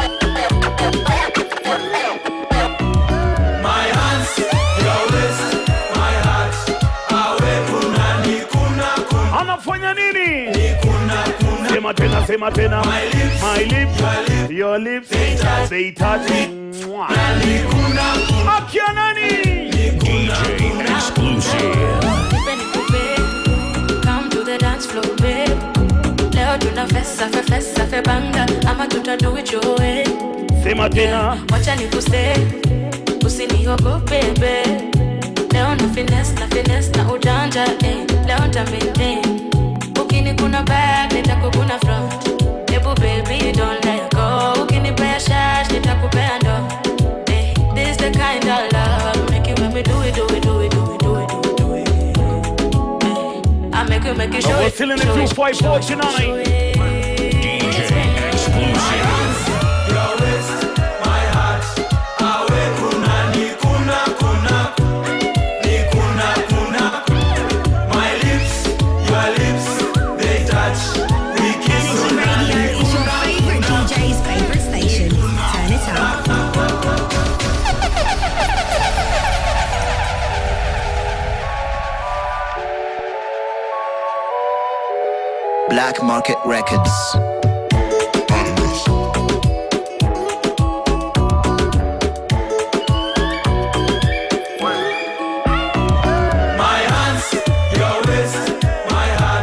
My hands, your waist, my heart. Awe kuna ni kuna kuna. Anafanya nini? Ni kuna kuna. Sema tena, sema tena. My lips, My lips, your lips, your lips, they touch. they touch. Mwah. Ni kuna kuna. Akia nani? DJ Exclusive. Nipe nikupe, come to the dance floor, babe. Leo tuna fesa fe fesa fe banga ama tuta do it your way. Sema tena. Wacha nikuse, usiniogope babe. Leo na finesse na finesse na ujanja eh. Leo nta maintain. Ukini kuna back nitakukuna front. Ebu baby don't let go. Ukinipea shash nitakupea ndo. Eh, this the kind of love make you make me do it do it do it do it do it do it do it. Eh, I make you make you show We're it. still in the show it, 254 tonight. DJ Exclusive. Your waist, my heart. Awe kuna ni kuna kuna. Ni kuna kuna. My lips, your lips, they touch. We kiss kuna ni Radio is your favorite DJ's favorite station. Turn it up. Black Market Records. My hands, your waist, my heart.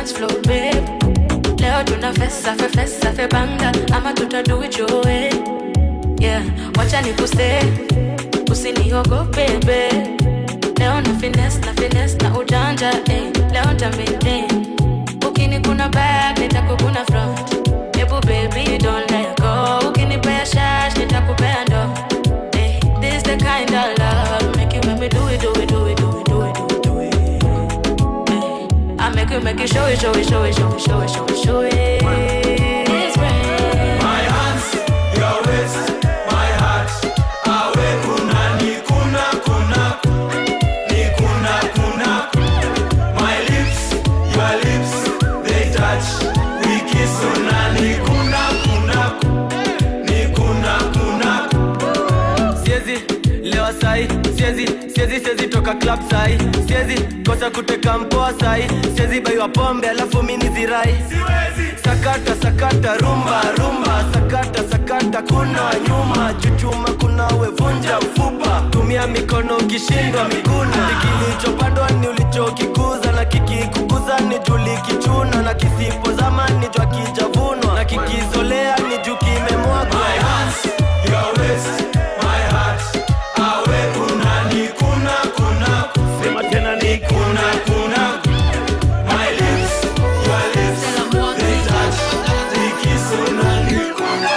dance floor babe leo tuna fesa fe fesa fe banga ama tuta do it your way yeah wacha nikuste usiniogope babe leo na finesse na finesse na ujanja eh. leo nta maintain ukini kuna back nitakukuna front hebu baby don't let go ukinipea shash nitakupea ndo eh. this the kind of love make you make me do it do it do it do it do it do it do it eh. I make you make you show it show it show it show it show it show it show it It's rain. My hands, your waist, my heart. Awe kuna ni kuna kuna ni kuna kuna. My lips, your lips, they touch. We kiss una ni kuna kuna ni kuna kuna. siezi lewa sai siezi siezi siezi toka club sai siezi kosa kuteka mpoa sai siezi baiwa pombe alafu mini zirai sakata sakata rumba rumba sakata sakata kuna nyuma chuchuma kuna wevunja ufupa tumia mikono ukishindwa miguna kilichopandwa ni ulichokikuza na kikikuguza ni julikichuna na kisipozama ni jwa kijavunwa na kikizolea ni juu kimemwagwa My hands, your waist, my heart. Awe kuna ni kuna kuna. Sema tena ni kuna kuna. My lips, your lips, they touch. We kiss una ni kuna.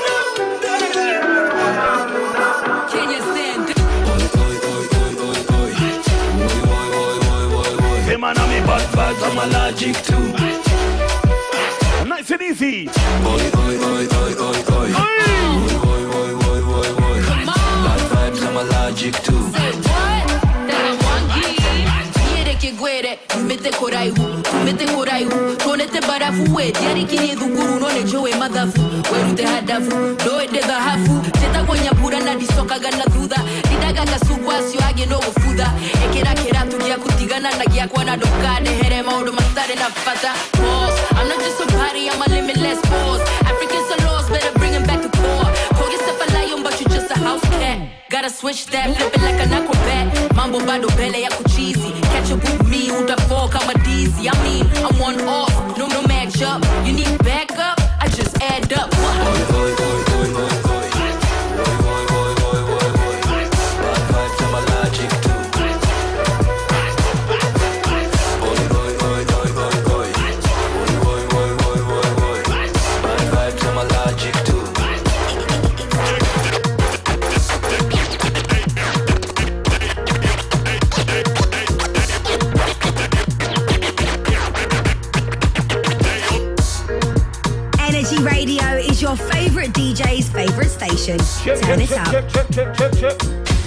Sema na mi bad vibes, I'm allergic to. Nice and easy. Bad vibes, I'm allergic to. Quiere gwere tumete koraihu tumete koraihu tonete barafu we diarikirie thukuru none joe mathabu werute hadabu ndoende thahabu tetagwonyambura na ndicokaga na thutha ndidaga gacungwa acio angĩ no gũbutha ĩkĩra kĩratu gĩa gũtigana na gĩakwa na ndũkanehere maũndũ matarĩ na bata Pause. I'm not just a party, I'm a limitless force. Africans are lost, better bring 'em back to core. Call yourself a lion, but you just a house cat. Gotta switch that, flip it like an acrobat. Mambo bado mbele yako cheesy. Catch up with me, utafall kama dizzy. I mean, I'm one off, no no match up. You need backup, I just add up. Bad vibes, I'm allergic to. Bad vibes, I'm allergic to. Energy Radio is your favorite DJ's favorite station. Turn it up. Check, check, check, check, check.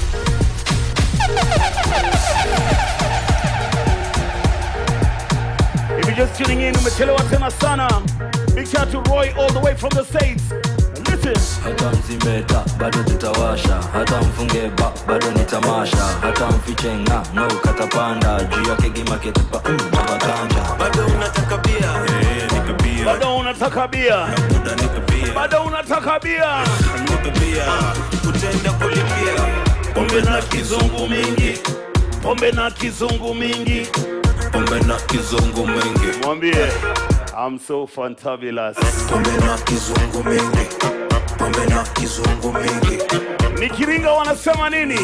If you're just tuning in, umechelewa tena sana. Big shout to Roy all the way from the States. Listen. hata mzimeta bado tutawasha hata mfunge ba bado ni tamasha hata mfiche nga no katapanda juu yake gimaketupa mm, navatanja bado unataka bia Bado unataka bia. Bado unataka bia. Utaenda kulipia Pombe na kizungu mingi. Pombe na kizungu mingi. pombe na kizungu mingi Mwambie. I'm so fantabulous. pombe na kizungu mingi pombe na kizungu mingi Nikiringa wanasema nini?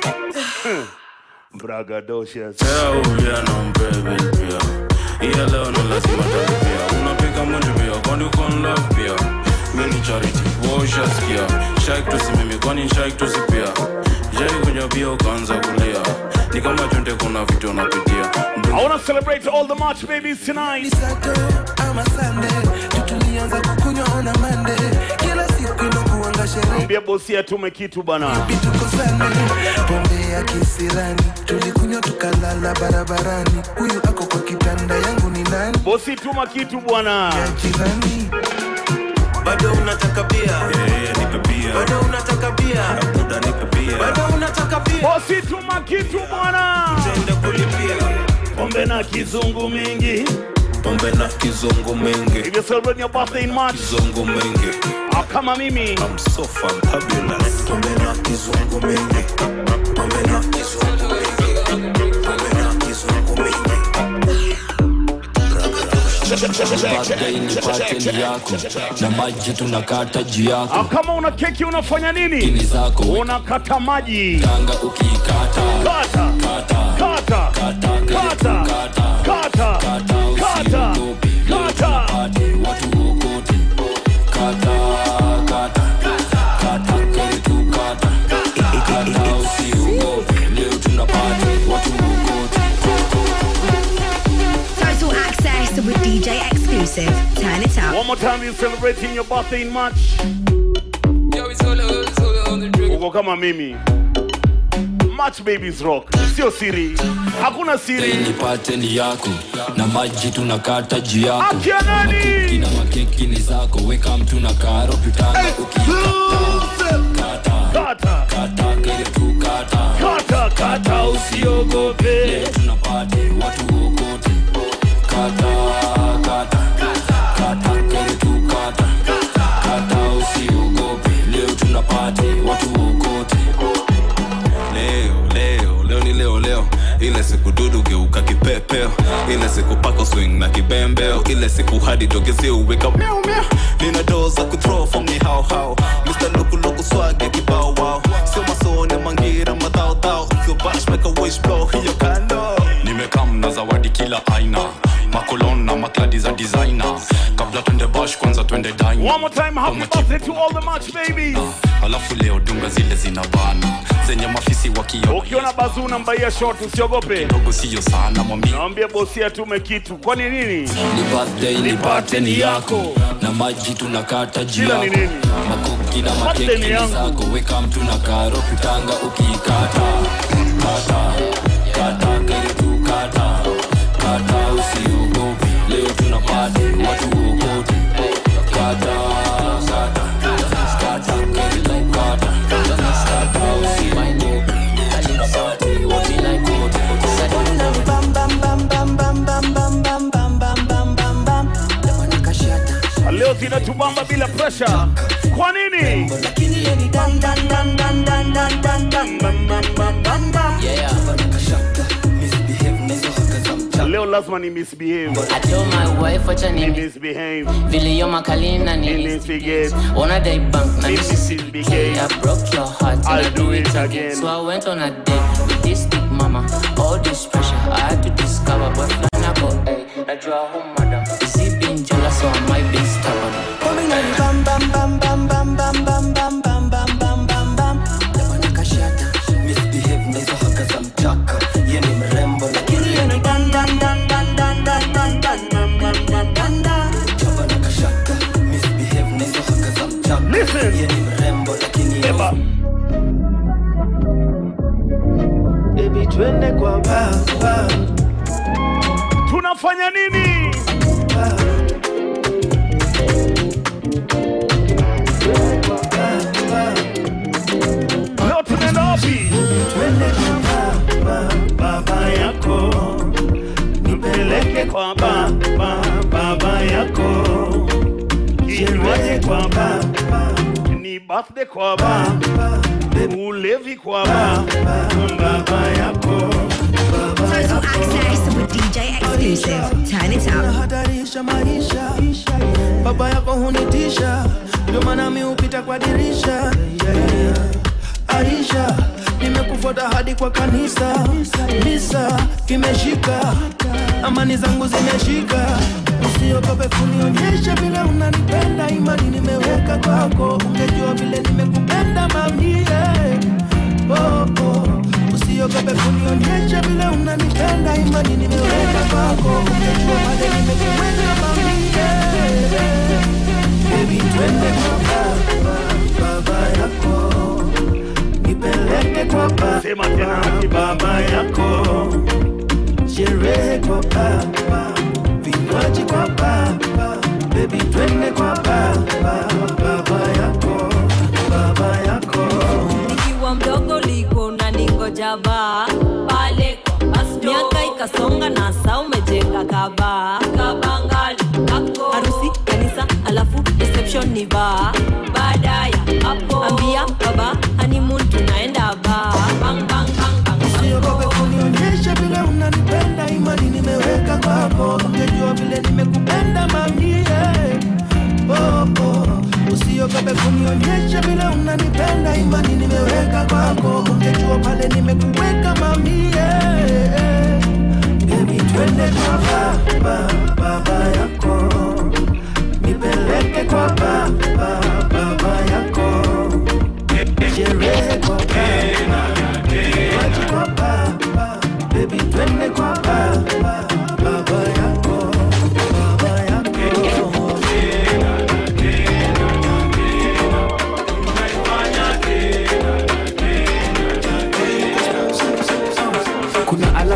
Bragadocious. Uvia na mbebe pia iya leo ni lazima talipia unapiga munju pia kwani uko in love pia mi ni charity waushaskia shaik tusimimi kwani shaik tusipia jai kunywa bia ukaanza kulia ni kama chonde kuna vitu unapitia I want to celebrate all the March babies tonight. ama sande tutulianza kukunywa ona mande kila siku inakuanga sherehe Ambia bosi atume kitu bana. tukosane pombe ya kisirani tulikunywa tukalala barabarani huyu ako kwa kitanda yangu ni nani bosi tuma kitu bwana jirani bado unataka bia bado unataka bia bado unataka bia bosi tuma kitu bwana utaenda kulipia pombe na kizungu mingi pombe na kizungu mingi if you celebrate your birthday in March kizungu mingi ah, kama mimi I'm so fantabulous pombe na kizungu mingi pombe na kizungu mingi pombe na kizungu mingi birthday ni pateni yako na maji tunakata juu Ah, yako kama una keki unafanya nini Kini zako. unakata maji tanga ukikata kata kata kata kata kata kata kata watu wokote kata kata kata karibu kata kata usiogope leo tunapati watu wokote Total access with DJ exclusive. Turn it up. One more time, you celebrating your birthday in March. Uko kama mimi. March babies rock. Sio siri. Hakuna siri. ni pateni yako na maji tunakata juu yako Akia nani? Makuki na makeki ni zako weka mtu na karo pitanga ukikata Kata. kata karibu kata Kata kata usiogope. leo tunapati watu wokote kata kata kata karibu kata kata usiogope leo tunapati watu wokote leo leo leo ni leo leo ile siku dudu geuka kipepeo ile siku pako swing na kibembeo ile siku hadi togezi uweka miau miau nina doo za kuthrow from ni hao hao Mr. Luku Luku swag ya kibao wao sio masone mangira madhao dhao sio bash make a wish blow hiyo kando nimekam na zawadi kila aina makolon na makladi za designer kabla twende bash kwanza twende dine One more time, happy birthday to all the March babies. alafu leo dunga zile zinabana zenye mafisi wakio Ukiona bazuu unambaia short usiogope. dogo siyo sana mwambie Naambia bosi atume kitu. Kwani nini? ni birthday ni pateni yako na maji tunakata juu Jina ni yako nini? makuki na Birthday makeki ni ni yangu. zako weka mtu na karo pitanga ukikata kata kata karibu kata kata usiogope leo tunapati watu wokote kata kata kata karibu kata kata usiogope Party, watu wokote. Leo zinatubamba bila pressure. Kwa nini? Leo lazima ni misbehave. I told my wife wacha Ni ni misbehave. vile yo makalina Ni ni misbehave. Wanna die bank na Ni misi misbehave. I broke your heart and I'll I do it again. So I went on a date with this big mama All this pressure I had to discover boyfriend I go hey Najua home madam Is he being jealous or am I being stubborn Listen. Eba. Baby, twende kwa baba. Tunafanya nini? Leo tunaenda wapi? Twende kwa baba, baba yako. Nipeleke kwa baba, baba yako. Kinywaji kwa baba, ni birthday kwa baba, ulevi kwa baba, baba yako. Total access with DJ exclusive. Turn it up. Unahatarisha maisha, baba yako hunitisha, ndio maana mi hupita kwa dirisha. Yeah. Aisha, nimekufuata hadi kwa kanisa, misa kimeshika, amani zangu zimeshika. Usiogope kunionyesha vile unanipenda, imani nimeweka kwako, ungejua vile nimekupenda mamie. Oh, oh. Usiogope kunionyesha vile unanipenda, imani nimeweka kwako, ungejua vile nimekuweka mamie. Baby, twende kwa baba, baba yako nipeleke kwa baba, Sema tena ati baba yako, sherehe kwa baba, vinywaji kwa baba, baby twende kwa baba, baba yako, baba yako. nikiwa mdogo liko na ningoja baa pale kwa basto. miaka ikasonga na saa umejenga kaba kabangali kako harusi kanisa alafu reception ni baa baada ya hapo ambia baba honeymoon tunaenda baa bang bang bang bang Usiogope kunionyesha vile unanipenda, imani nimeweka kwako, ungejua vile nimekupenda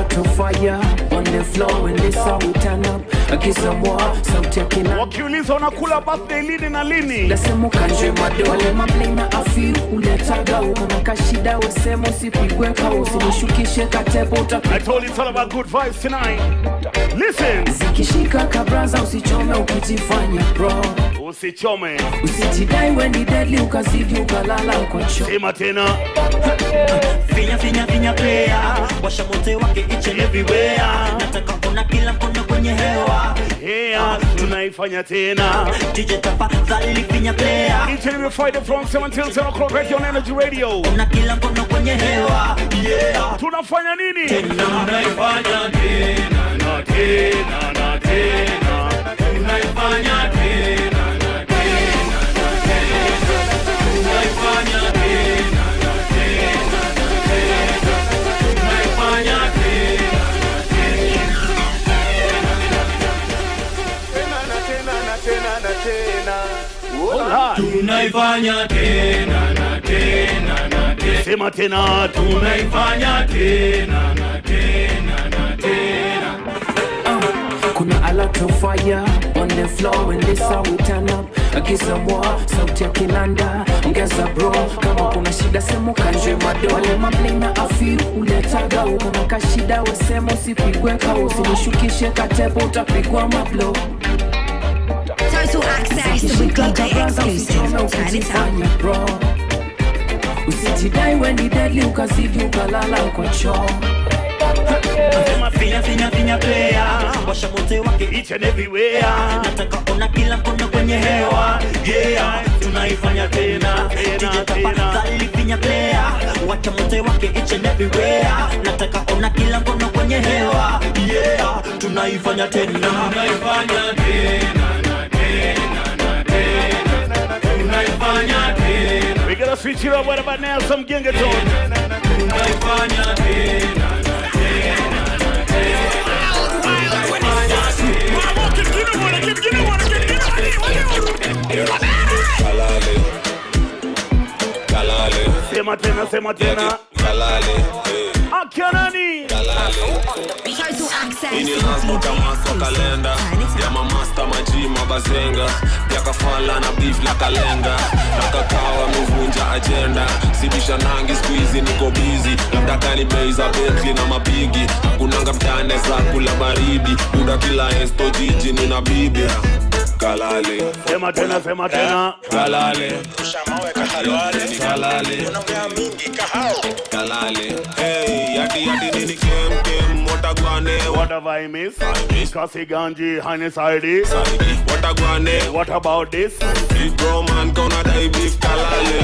lot of fire on the floor when this how we turn up. I get some more, some taking up. wakiuliza unakula birthday lini na lini Nasema kanje mado wale mablena afi uletaga uko na kashida wesema usipigwe kausi nishukishe katebo I utapigwa told you it's all about good vibes tonight. Listen. zikishika kabraza usichome ukijifanya bro Usichome. usijidai weni deadly ukazidi ukalala kwa choo Sema tena. Finya finya finya player washa mote wake each and everywhere nataka kuna kila mkono kwenye hewa Yeah, tunaifanya tena. DJ tafadhali finya player Each and every Friday from 7 till 10 o'clock right here on Energy Radio. kuna kila mkono kwenye hewa yeah Tunafanya nini? Tunaifanya tena na tena na tena. Tunaifanya tena na tena na tena. Tunaifanya tena na tena na tena. Tunaifanya tena na tena. Tunaifanya tena na tena na tena. Sema tena. Tunaifanya tena na tena na tena. kuna a lot of fire on the floor when this how we turn up I get some more sauti ya kinanda ongeza bro kama kuna shida sema kanje mado wale mablena afi uletaga uko na kashida wesema usipigwe kausi nishukishe katebo utapigwa mablo Total access with DJ exclusive. Turn it up. bro usijidai weni deadly ukazidi ukalala kwa choo Sema finya finya finya player washa mote wake each and everywhere nataka ona kila mkono kwenye hewa yeah tunaifanya tena DJ tafadhali finya player wacha mote wake each and everywhere nataka ona kila mkono kwenye hewa yeah tunaifanya tena Tunaifanya tena na tena na tena. Tunaifanya tena. We gotta switch it up. What about now? Some gengetone. Tunaifanya tena na tena na tena. Kalale. Kalale. Sema tena, sema tena. Kalale. eh. Akia nani? Total access Ini with lazima DJ kama so exclusive. kalenda Turn it ya up. mamasta maji mabazenga yakafala na beef la kalenga na kakawa amevunja ajenda sibisha nangi skuizi niko bizi labda kani bei za betli na mapigi hakunanga mtane za kula baridi buda kila esto jiji nina bibi kalale Sema tena, sema tena. kalale kalale kalale hey yadi yadi nini kem kem watagwane What have I missed? Kasi Ganji, Highness ID. watagwane What about this? Big bro man gonna die beef kalale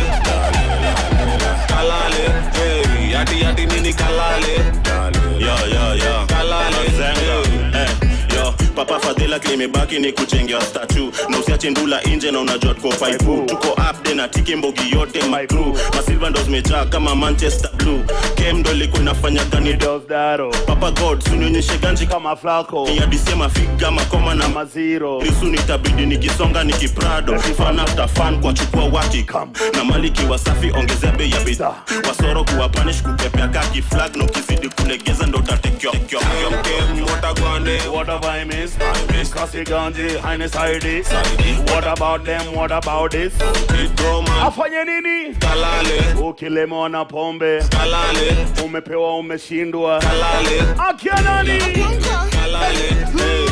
kalale hey yadi yadi nini kalale yo yo yo kalale Zenga. Eh, yo papa fadhila klimebaki ni kuchengea statu na usiache ndula inje na unajua tuko faipu tuko upde na tiki mbogi yote my crew masilva ndo zimejaa kama manchester blue kem ndo ilikuwa inafanya gani papa god sunionyeshe ganji kama flako niadisema figa makoma na maziro lisu nitabidi nikisonga nikiprado fan after fan kwa chukua wati na maliki wasafi ongezea bei ya bidhaa wasoro kuwa punish kupepea kaki flag na ukizidi kulegeza ndo utatekewa watagwane What have I missed? Kasi Ganji, Highness ID. What about them? What about this? Afanye nini? Kalale. Ukilemewa na pombe. Kalale. Umepewa umeshindwa. Kalale. Akia nani? Kalale.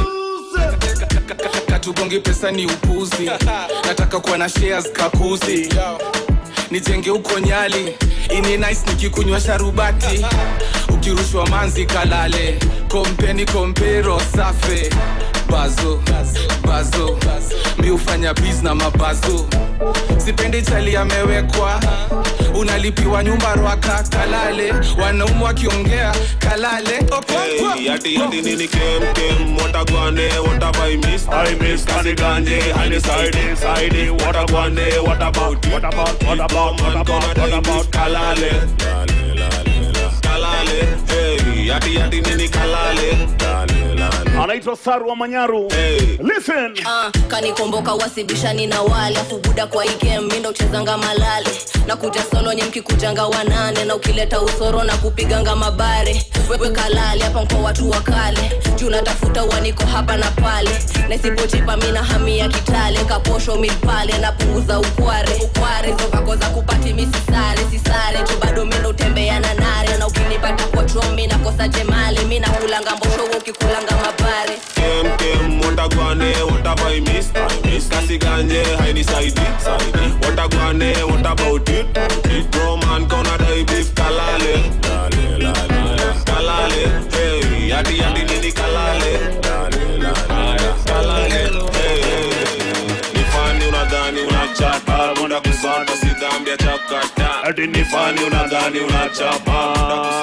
katugongi pesa ni upuzi nataka kuwa na shares kakuzi nijenge huko nyali ini nice nikikunywa sharubati ukirushwa manzi kalale kompeni kompero safe bazo bazo mi hufanya biz na mabazo sipendi chali amewekwa unalipiwa nyumba rwaka kalale wanaumu wakiongea kalale Okonkwo. Hey, yadi yadi nini kem kem watagwane what have I missed I miss Kasi Ganji, Highness ID, ID. What about What about? What about? What about? What about? What about? kalale kalale kalale hey, yati yati nini kalale lale lale anaitwa saru wa manyaru listen Ah, kanikomboka wasibishani na wale afu buda kwa igem mindo uchezanga malale na kuja solo nye mkikujanga wanane na ukileta usoro na kupiganga mabare wewe kalale hapa mko watu wa kale juu natafuta uaniko hapa na pale na isipojipa mina hamia kitale kaposho milpale napunguza ukware ukware zovako za kupati misisare sisare tu bado mindo utembea na nare na ukinipata kwa chomi nakosa jemali mi nakulanga mboshowo ukikulanga mabare kem kem watagwane watabai miss miss kasiganje hainisaidi saidi watagwane what about it it roman kona dai beef kalale lale lale kalale hey yati yati nini kalale lale lale kalale hey nifani unadhani unachapa muda kusota si dhambi ya chakata ati nifani unadhani unachapa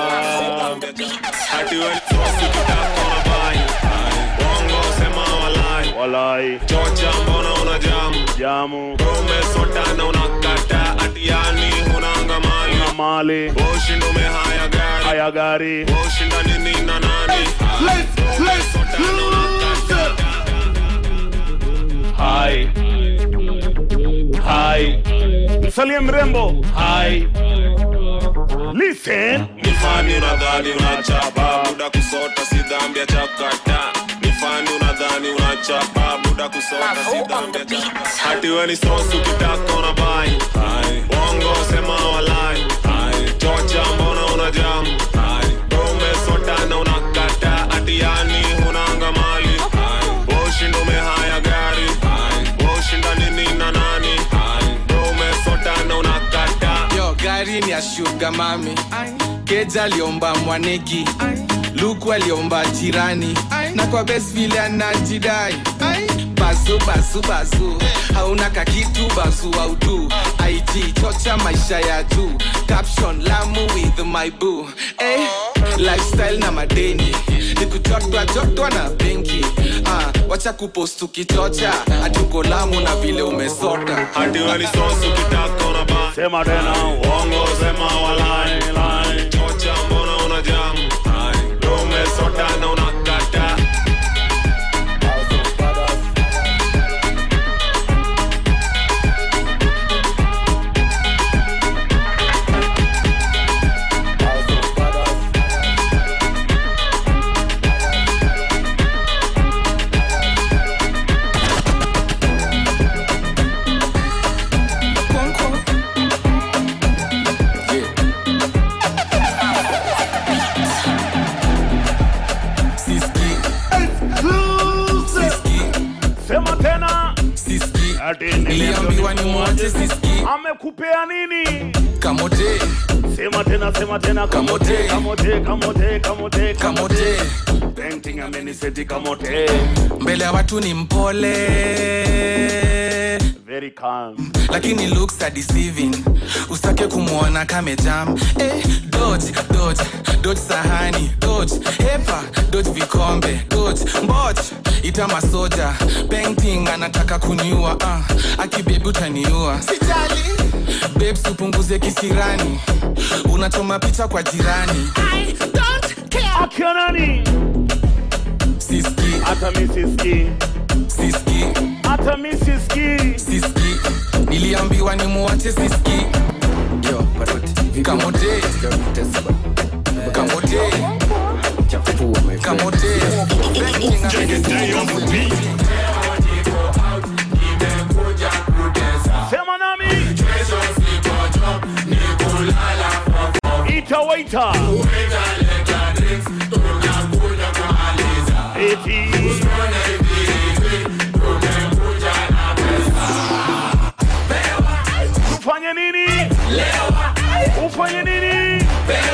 ati wewe sosi kitako na bai bongo sema walai walai chocha mbona una jamu jamu umesotana unakata ati yani hunanga mali na mali ushindo umehaya gari haya gari ushinda nini na nani umesotana unakata hai hai msalie mrembo hai listen nifani unadhani unachapa muda kusota si dhambi ya chakata nifani unadhani unachapa muda kusota si dhambi ya chakata hati we ni sosu kitaka una bai bongo sema walai chocha mbona una jamu umesota na unakata ati yani hunanga mali ushindo umehaya gari ushinda nini na nani umesota na unakata yo gari ni ya shuga mami keja aliomba mwaneki luku aliomba jirani na kwa bes vile anajidai basu basu basu hauna kakitu basu audu it chocha maisha ya juu caption lamu with my boo eh, lifestyle na madeni nikujotwa jotwa na benki ah, wacha kupost ukichocha hatuko lamu na vile umesota hadi weni sosu kitaka una ba sema tena uongo sema walai lai chocha mbona una jamu umesota na unakata sema tena ati niliambiwa ni mwache siski amekupea nini kamote sema tena sema tena kamote kamote kamote kamote kamote painting ameniseti kamote mbele ya watu ni mpole very calm lakini looks are deceiving usake kumwona kamejam eh, dodge dodge dodge sahani dodge hepa dodge vikombe dodge mboch ita masoja painting anataka kuniua uh, akibebi utaniua sijali babes upunguze kisirani unachoma picha kwa jirani I don't care. Akia nani? Siski. Hata mi siski. Siski. Hata mi siski. Siski. Niliambiwa ni muache siski. Yo, paroti. Kamote. Kamote. Kamote. Sema nami. Ita waita. Eti. Ufanye nini? Ufanye nini?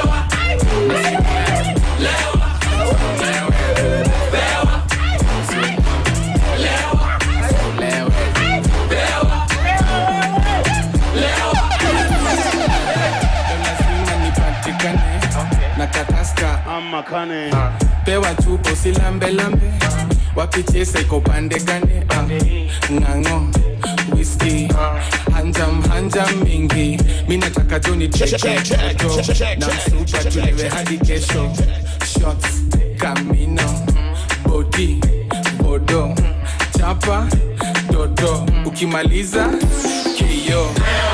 nipatikane na kataska ama kane pewa chupo silambelambe wapichesa iko pande gane ah, ng'ang'o whisky hanjam hanjam mingi mi nataka tu ni cheke toto na msupa tulewe hadi kesho shots kamino bodi bodo chapa toto ukimaliza kio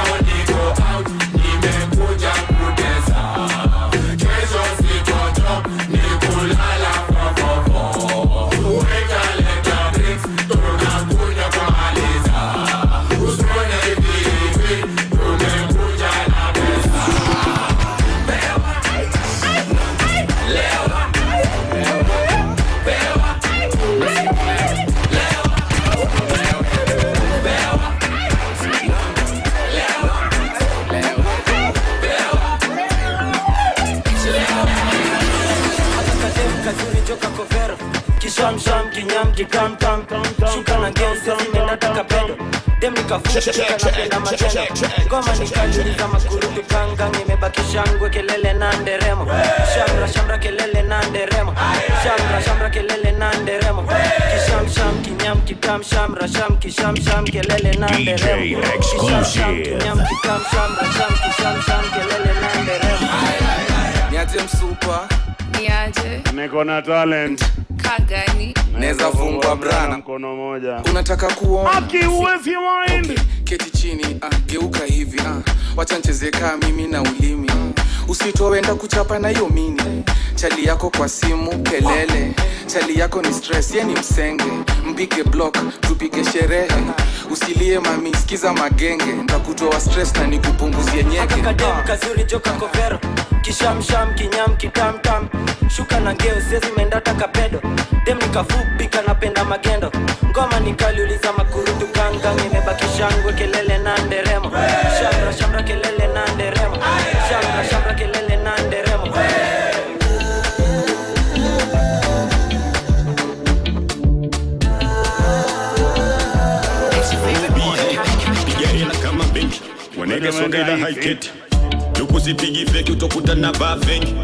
kazuri joka kovero kishamsham kinyam kikamkam shuka na geusi zimenataka pedo dem nikafuka napenda matendo ngoma nikaliuliza makurutu kangang imebaki shangwe kelele na nderemo shamra shamra kelele na nderemo shamra shamra kelele na nderemo kishamsham kinyam kikam shamra sham kishamsham kelele na nderemo kishamsham kinyam kikam shamra sham kishamsham kelele na nderemo niaje msupa niaje niko na talent kagani Neza fungwa brana. mkono moja unataka kuona Aki, uwezi mind. Okay, keti chini ah, geuka hivi ah, wacha nicheze kaa mimi na ulimi usitowenda kuchapa na hiyo mini chali yako kwa simu kelele chali yako ni stress ye ni msenge mpige block tupige sherehe usilie mami sikiza magenge ntakutoa stress na nikupunguzie nyeke kadem kazuri joka kovero kishamsham kinyam kitamtam shuka na ngeo sezimendata kapedo dem nikafupi kanapenda magendo ngoma nikaliuliza makurutu gangang imebaki shangwe kelele na nderemo shamra shamra kelele na nderemo shamra shamra kelele na nderemo piga hela kama benki wanege songela haiketi lukusipigi feki utakuta na vaa feki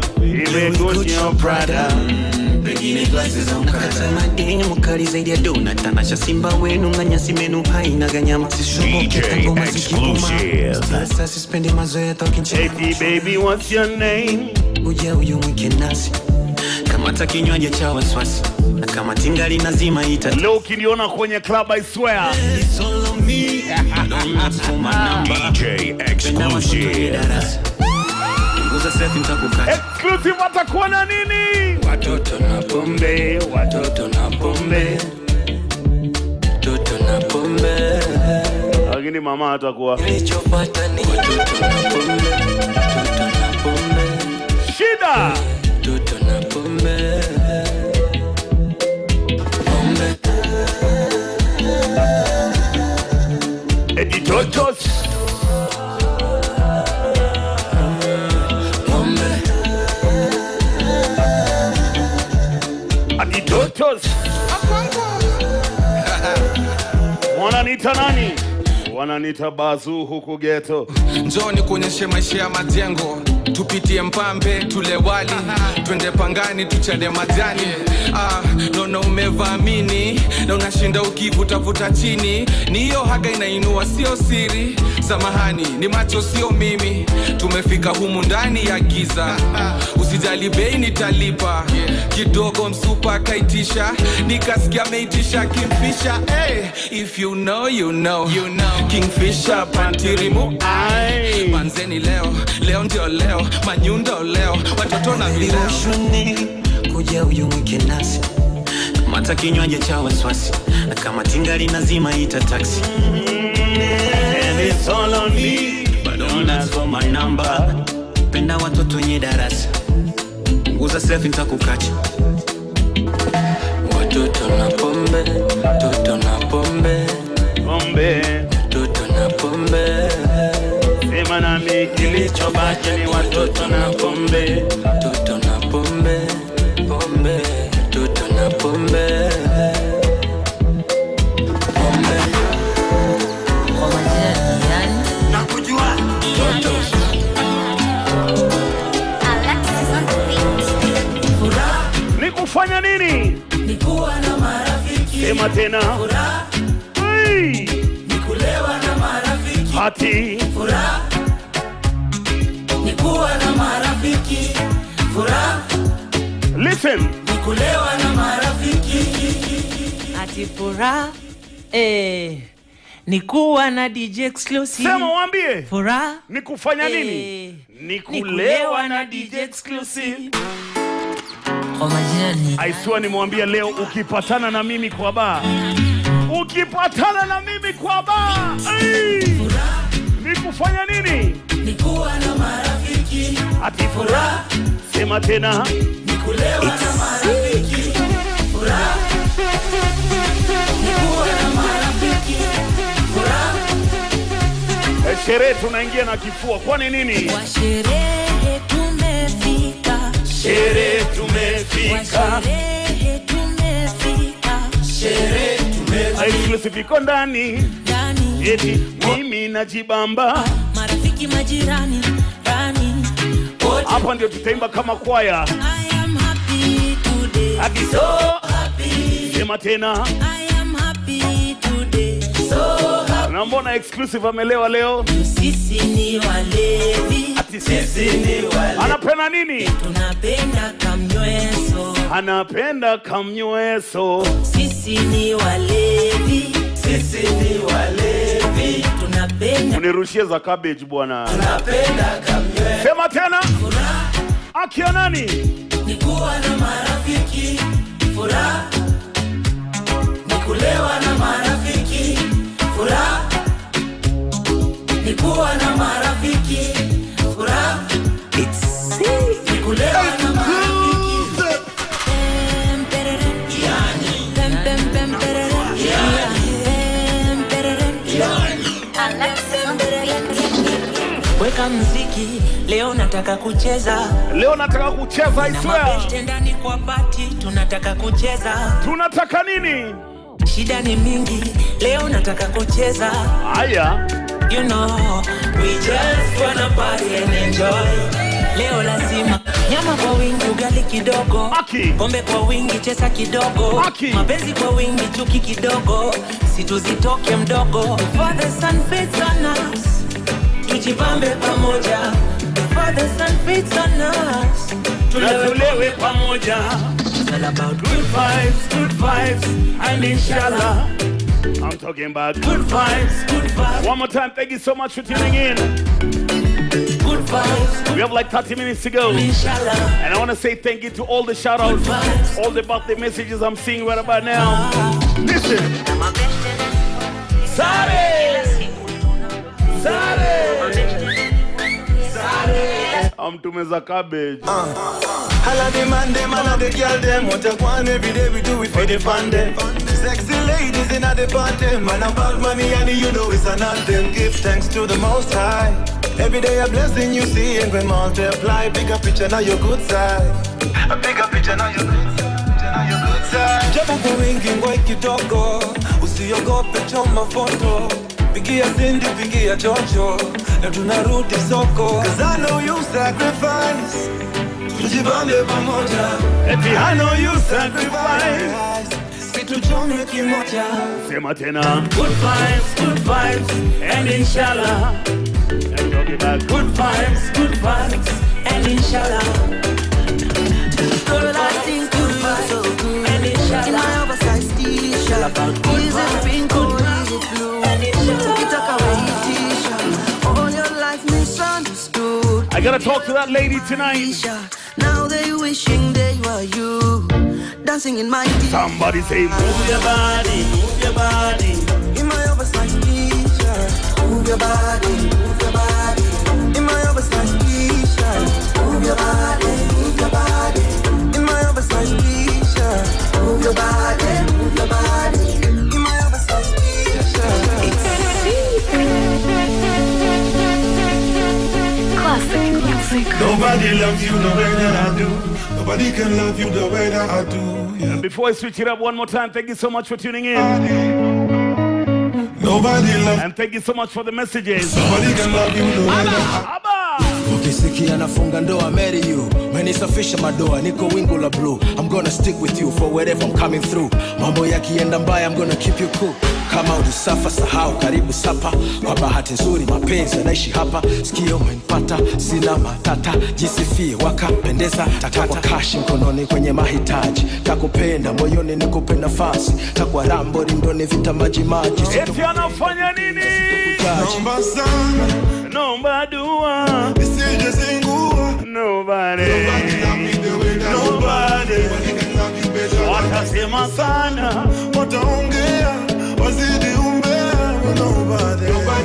pengine glasi za mkata madini mkali zaidi ya dona tanasha simba wenu nganyasi menu haina ganyama DJ exclusive. sasa sispendi mazoea baby what's your name uja uyu mwike nasi kamata kinywaji cha waswasi na kama tingali nazima ita leo ukiniona kwenye club I swear DJ exclusive. nguza sefi ntakukata exclusive atakuwa na nini watoto na pombe watoto na pombe toto na pombe lakini mama atakuwa kilichopata ni watoto na pombe toto na pombe shida toto na pombe pombe editotos aditotos wananita nani wananita bazu huku geto njoo ni kuonyeshe maisha ya majengo tupitie mpambe tule wali twende pangani tuchane majani ah, naona umevaamini na unashinda ukivutavuta chini ni hiyo haga inainua sio siri samahani ni macho sio mimi tumefika humu ndani ya giza usijali bei nitalipa kidogo msupa akaitisha nikasikia ameitisha kimfisha hey, if you know, you know. You know. kingfisha pantirimu ai manzeni leo leo ndio leo manyundo leo watoto na vileo Viloshoni, kuja uyu mwike nasi kamata kinywaji cha waswasi na kama tingali nazima ita taksi bado unasoma namba penda watoto wenye darasa nguza sefi ntakukacha watoto na pombe toto na pombe pombe toto na pombe sema nami kilichobaki ni watoto na pombe toto na pombe pombe toto na pombe pombe nakujua ni kufanya nini ni kuwa na marafiki sema tena furaha Hey! ni kulewa na marafiki party. Furaha ni kuwa na marafiki. Furaha Listen. ni kulewa na marafiki. ati furaha eh, ni kuwa na DJ exclusive. Sema waambie. Furaha ni kufanya nini? Eh, Ni kulewa na DJ exclusive. Aiswa nimwambia leo ukipatana na mimi kwa baa. Ukipatana na mimi kwa baa. Ai! Ni kufanya nini? Ni kuwa na marafiki. Ati furaha. Sema tena. Ni kulewa na marafiki. Furaha ni kuwa na marafiki. Furaha Eh, Sherehe tunaingia na kifua. Kwani nini? Kwa sherehe tumefika, Sherehe tumefika. Kwa sherehe tumefika, Sherehe tumefika. Exclusive iko ndani. ndani Eti mimi najibamba. marafiki majirani ndani. Hapa ndio tutaimba kama kwaya. I am happy today, Ati so happy. Sema tena. I am happy today, so happy. Na mbona exclusive amelewa leo? Sisi ni walevi, Ati sisi ni wale. Anapenda nini? tunapenda kamnyweso. Anapenda kamnyweso. Sisi ni walevi, Sisi ni walevi. tunapenda Unirushie za cabbage bwana. Tunapenda kamwe. Sema tena. Furaha Akia nani? ni kuwa na marafiki. Furaha ni kulewa na marafiki. Furaha ni kuwa na marafiki. Furaha ni kulewa na marafiki. Pem, perere. Pem, pem, pem, perere. Pem, perere. Pem, perere. weka mziki leo nataka kucheza Leo nataka kucheza I na swear. mabeste ndani kwa pati tunataka kucheza Tunataka nini? shida ni mingi leo nataka kucheza Haya. you know we just wanna party and enjoy leo lazima nyama kwa wingi ugali kidogo pombe kwa wingi chesa kidogo mapenzi kwa wingi chuki kidogo situzitoke mdogo Before the sun fades on us tujipambe pamoja Before the sun fades on us Na tulewe pamoja. It's all about Good vibes, good vibes, and inshallah. I'm talking about good vibes, good vibes. One more time, thank you so much for tuning in. Good vibes. We have like 30 minutes to go. Inshallah. And I want to say thank you to all the shout outs, all the birthday messages I'm seeing right about now. Listen. Sare! Sare! I'm tumeza cabbage. Holla the man, them, all of the girl, them. What you want every day, we do it for the fun, them. Sexy ladies in the party, man, about money, and you know it's an anthem. Give thanks to the Most High. Every day a blessing you see, and when multiply, bigger picture now your good side. A bigger picture now your good side. Japo kwa wingi ngoi kidogo, usiogope choma foto. Pigia Cindy, pigia chocho, na tunarudi soko. Cause I know you sacrifice. Tujibambe pamoja. Eti I know you sacrifice. Situchome kimoja. Sema tena. Good vibes, good vibes, and inshallah. And talking about good vibes, good vibes, and inshallah. Girl, I think you look so good. In my oversized t-shirt. Is it pink or is it blue? Ukitaka wewe t-shirt. All your life misunderstood. I gotta talk to that lady tonight. Now they wishing they were you. Dancing in my t-shirt. Somebody say, move your body, move your body. In my oversized t-shirt. Move your body, move your body. In my oversized t-shirt. Move your body, move your body. In my oversized t-shirt. Move your body, move your body. In my oversized t-shirt. Classic music. Nobody loves you the way that I do. Nobody can love you the way that I do. And before I switch it up one more time, thank you so much for tuning in. Nobody loves And thank you so much for the messages. Nobody can love you the way that ukisikia nafunga ndoa marry you menisafisha madoa niko wingu la blue i'm gonna stick with you for wherever i'm coming through mambo yakienda mbaya i'm gonna keep you cool kama ulisafa sahau karibu sapa kwa bahati nzuri mapenzi yanaishi hapa sikio umenipata sina matata jisifie wakapendeza takwa kashi mkononi kwenye mahitaji takupenda moyoni nikupe nafasi takwa rambo rindoni vita maji maji eti anafanya nini Naomba sana naomba dua nisije zingua nobody nobody watasema sana wataongea wazidi umbea nobody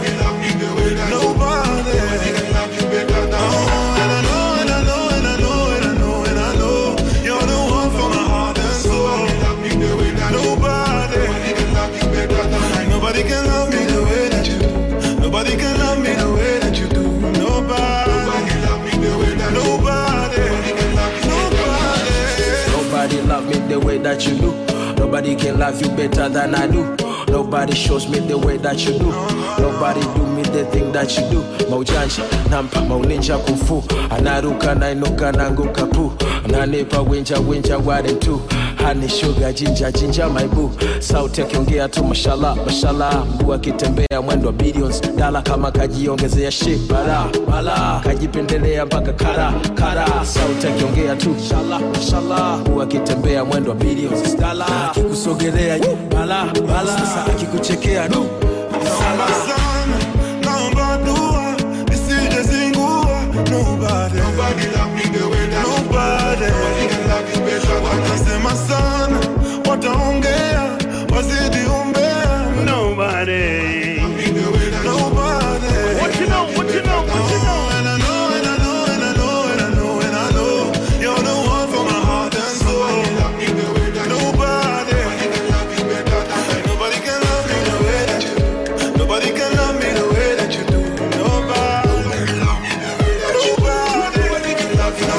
nobody Oh, and I know, and I know, and I know, and I know, and I know you're the one for my heart and soul. Nobody, nobody can love me the way that you do. Nobody can love me the way that you do. Nobody, nobody, nobody. Nobody love me the way that you do. Nobody can love you better than I do. Nobody shows me the way that you do. Nobody do me the thing that you do. Maujanja, nampa mauninja kufu. Anaruka nainuka nanguka pu. Ananipa winja winja ware tu. Honey sugar jinja jinja my boo. Sauti akiongea tu mashallah mashallah. Mguu akitembea mwendo wa billions. Dala kama kajiongezea shit bala bala. Kajipendelea mpaka kara kara. Sauti akiongea tu mashallah mashallah. Mguu akitembea mwendo wa billions. Dala akikusogelea yu bala bala. Sasa akikuchekea du Naomba sana, naomba dua, nisije zingua. Nobody, nobody, watasema sana, wataongea, wazidi umbea. Nobody, nobody. What you know, what you know, what you know? And I know, and I know, and I know, and I know, and I know you're the one for my heart and soul. Nobody, nobody can love me the way that you do. Nobody can love me the way that you do. Nobody, nobody can love you.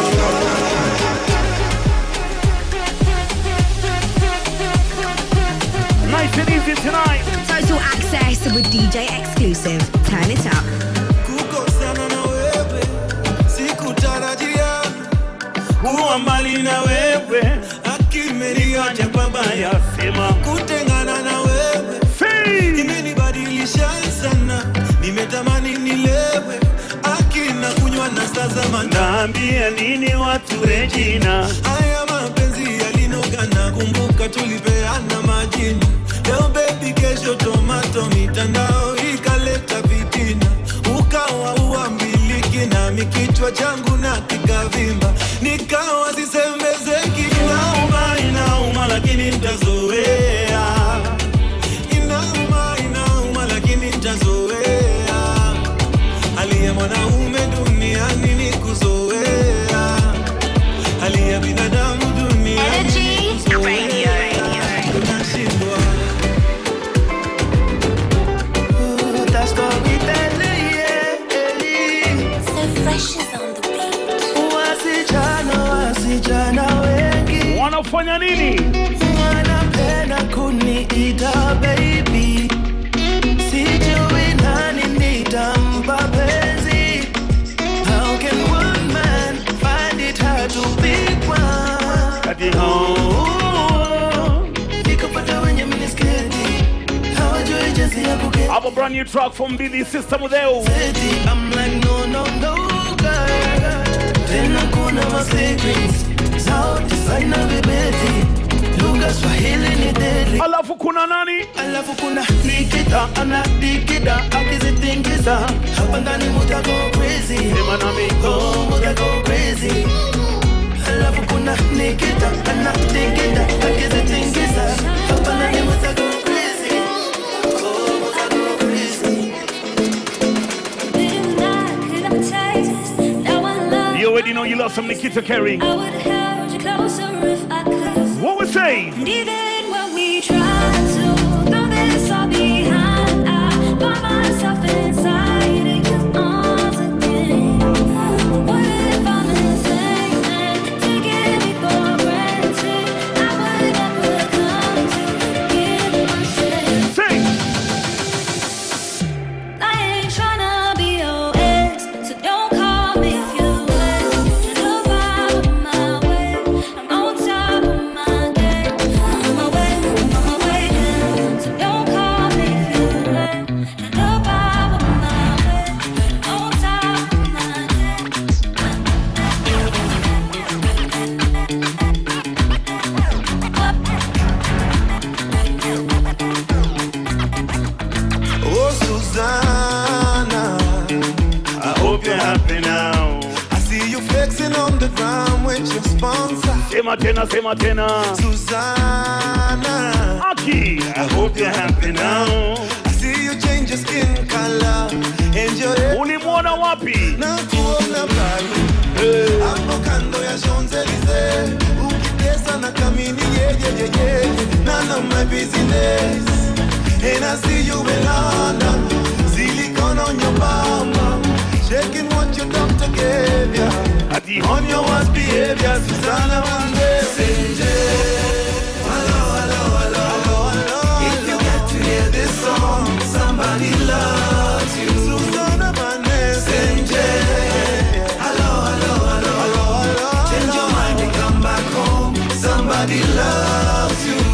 Nice and easy tonight. Total access with DJ exclusive. Turn it up. Kukosana na wewe, sikutarajia kuwa mbali na wewe, akimeniacha pabaya, sema kutengana na wewe imenibadilisha sana, nimetamani nilewe, akina kunywa na sasa naambia nini watu Regina haya mapenzi yalinogana, kumbuka tulipeana majina. Leo baby, kesho tomato, mitandao ikaleta vitina, ukawa uambiliki nami kichwa changu na kikavimba, nikawa sisemezeki. Inauma, inauma, lakini nitazoea. Inauma, inauma, lakini nitazoea. Hali ya mwanaume duniani ni kuzoea, hali ya binadamu duniani ni kuzoea. Tunashindwa. Ooh, that's gonna be deadly, yeah. Wasichana, wasichana wengi wanafanya nini? Wanapenda kuniita baby, sijui nani nitampa penzi. How can one man find it hard to pick one? Oh, nikapata wenye minisketi hawajui jinsi ya kuketi. Have a brand new track from Billy Sister Mudeu. I'm like no no no girl, tena kuna ma secrets sauti sana vibeti lugha Swahili ni deadly. Alafu kuna nani? Alafu kuna Nikita anadikida akizitingiza hapa ndani muta go crazy. Sema nami. Oh, muta go crazy. Alafu kuna Nikita anadikida akizitingiza hapa ndani muta go crazy. Oh, muta go crazy. You already know you love some Nikita Kerry. What we say? And even when we try to throw this all behind, I find myself inside of your arms again. What if I'm insane and taking me for granted? I would never come to forgive myself. I ain't tryna be your ex, so don't call me if you wet. Just love out my way. I'm on top of my game. I'm flexing on the ground with your sponsor. Sema tena, sema tena. Susanna. Aki, I hope you're happy now. I see you change your skin color and your hair. Ulimwona wapi? Na kuona pale. Hapo kando ya Champs-Elysees. Ukitesa na kamini yeah, yeah, yeah, yeah. None of my business. And I see you in London. Silicone on your bum. Shaking what your doctor gave ya. On your worst behavior, Susanna Vande. Hello, hello, hello, hello, hello. If you get to hear this song, somebody loves you. Susanna Vande. Hello, hello, hello, hello, hello. Change your mind and come back home. Somebody loves you.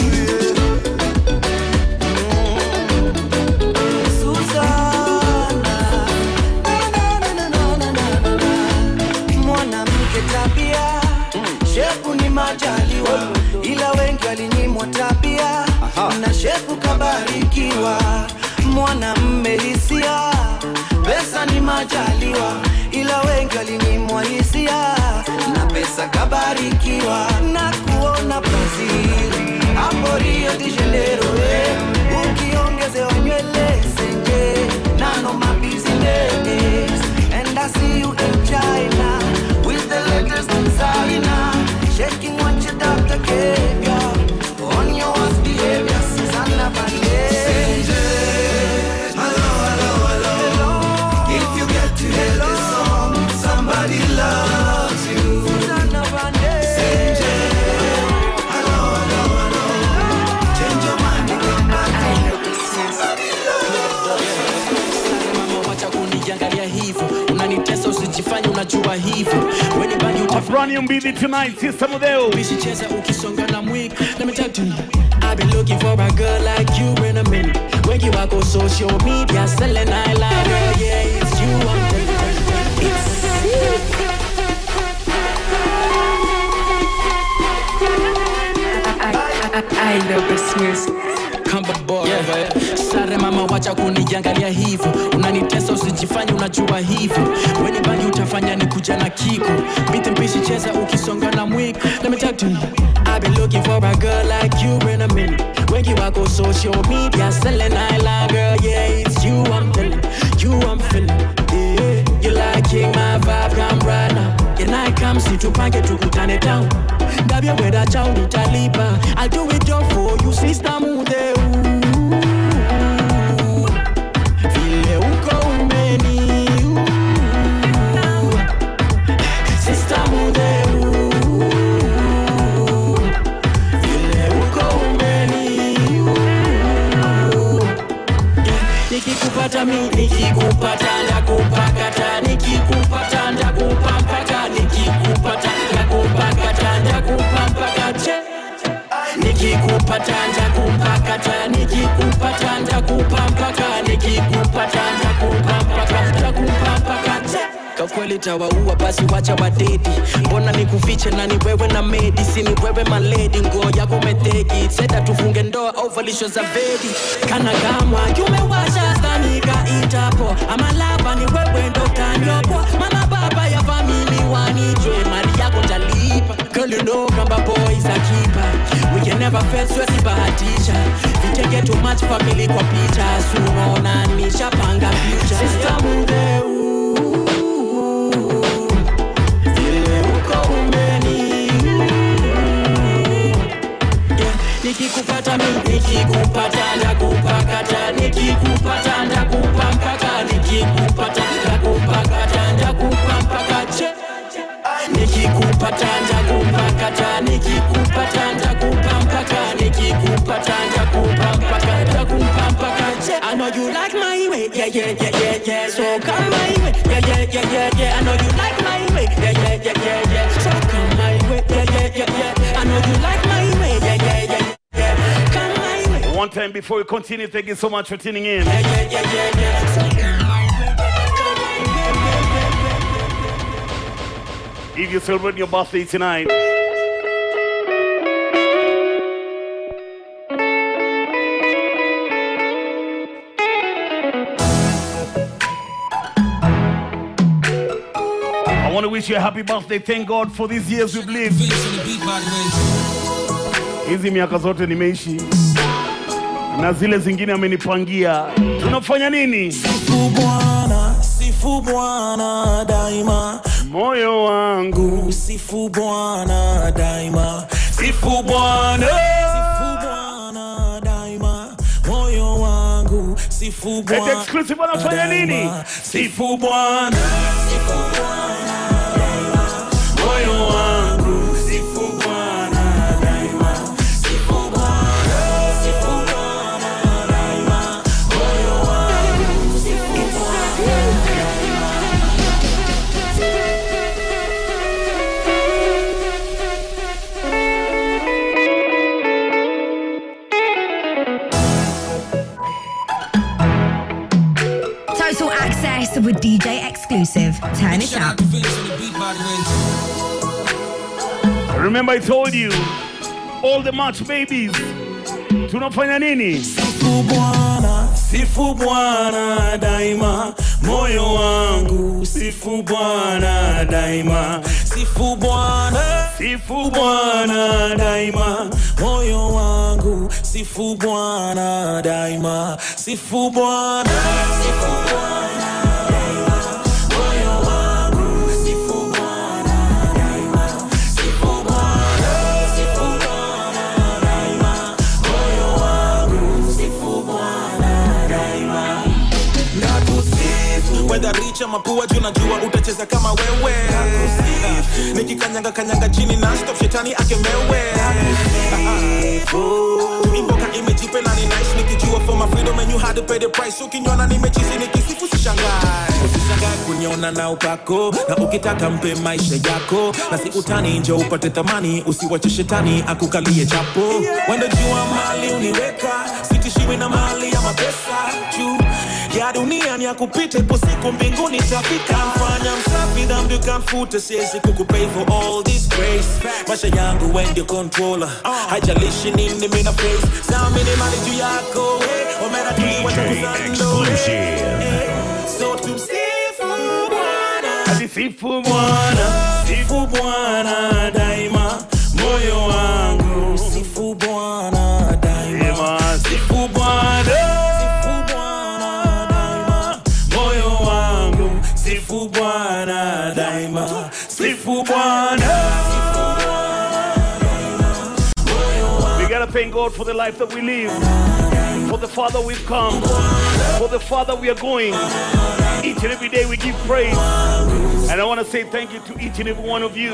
mwanamke tabia shepu ni majaliwa ila wengi walinyimwa tabia na shepu kabarikiwa mwanamme hisia pesa ni majaliwa ila wengi walinyimwa hisia na pesa kabarikiwa na kuona brazil hapo rio de janeiro eh. ukiongezewa nywele senje nano mabizindes and I see you in China with the latest designer, shaking what your doctor gave you. On your worst behavior, Susanna Vande. Hello, hello, hello. If you get to hear this song, somebody loves you. Susanna Vande. Hello, hello, hello. Change your mind and come back home. Somebody Mama, wacha kuniangalia hivyo unanitesa usijifanye unajua hivyo weni bangi Brand new mbili tonight, Sister Modeo. Usicheza ukisonga na mwiko Let me talk to you I've been looking for a girl like you in a minute Wengi wako social media selling I like girl Yeah, it's you I'm telling you It's I love this music Kamba boy yeah. Sare mama wacha kuniangalia hivyo unanitesa usijifanye unajua hivyo weni bangi utafanya ni kuja na kiko biti mpishi cheza ukisonga na mwiko Let me talk to you I've been looking for a girl like you in a minute wengi wako social media selling I like girl yeah it's you I'm telling you I'm feeling yeah. You liking my vibe come right now Can I come si tupange tukutane town Ndabia weda chao nitalipa I'll do it all for you sister mude Vile uko umeni Sister mude Vile uko umeni Nikikupata mi nikikupata ndakupakata nikikupata ndakupampaka nikikupata ndakupakata ndakupampaka che nikikupata ndakupakata nikikupata ndakupampaka nikikupata ndakupampaka ndakupampaka che kwa kweli tawaua basi wacha wadedi mbona nikufiche na ni wewe na medi si ni wewe maledi nguo yako metegi seda tufunge ndoa ovalisho za vedi kana kama kiumewasha stanika itapo ama lava ni wewe ndo tanyopo mana baba ya famili wanijwe mali yako talipa Girl, you know kamba boy is a keeper We can never fail, siwezi bahatisha Vitenge too much family kwa picha Sunaona nishapanga future Sister Mudeu vile uko umeni Yeah, nikikupata mi nikikupata ndakupakata nikikupata ndakupa mpaka nikikupata ndakupakata ndakupa mpaka che nikikupata ndakupakata nikikupata ndakupa mpaka nikikupata ndakupa mpaka ndakupa mpaka che I know you like my way yeah yeah yeah yeah yeah so come my way yeah yeah yeah yeah yeah I know you like my way yeah yeah yeah yeah yeah so come my way yeah yeah yeah yeah I know you like my way yeah yeah yeah yeah come my way One time before we continue, thank you so much for tuning in. yeah yeah yeah yeah yeah so come my way If you celebrate your birthday tonight, I want to wish wish you a happy birthday. Thank God for these years we've lived. Hizi miaka zote nimeishi na zile zingine amenipangia. Tunafanya nini? Sifu Bwana, sifu Bwana daima, moyo wangu sifu Bwana daima, sifu Bwana, sifu Bwana daima, moyo wangu sifu Bwana. Eti exclusive wanafanya nini? daima. Sifu Bwana, sifu Bwana daima, moyo wangu sifu Bwana daima, sifu Bwana, sifu Bwana daima, moyo wangu sifu Bwana Total access with DJ exclusive. Turn it up. Remember I told you all the match babies. Tunafanya nini? Sifu Bwana, sifu Bwana daima, moyo wangu sifu Bwana daima, sifu Bwana, sifu Bwana daima, moyo wangu sifu Bwana daima, sifu Bwana, sifu Bwana daima, moyo wangu sifu Bwana daima, sifu Bwana, sifu Bwana daima, moyo wangu sifu Bwana daima. nakusifu wedha richa mapua juu najua utacheza kama wewe nikikanyanga kanyanga chini na stop shetani akemewe imboka imejipe na ni nice nikijua for my freedom and you had to pay the price ukinyona nimechizi nikisifu sishangae usishangae kuniona na upako na ukitaka mpe maisha yako na si utani nje upate thamani usiwache shetani akukalie chapo wendo jua mali uniweka sitishiwi na mali ya mapesa juu ya dunia ni akupita ipo siku mbinguni tafika mfanya msafi dhambi ukamfuta siwezi kukupay for all this grace maisha yangu when you controller haijalishi nini mina face samini mali juu yako eh, omera tuliwacha kuzando eh. So tumsifu Bwana, sifu Bwana, sifu Bwana daima, moyo wangu sifu Bwana daima, sifu Bwana, sifu Bwana daima, moyo wangu sifu Bwana daima, sifu Bwana. We gotta thank God for the life that we live, for the Father we've come, for the Father we are going. Each and every day we give praise. And I want to say thank you to each and every one of you.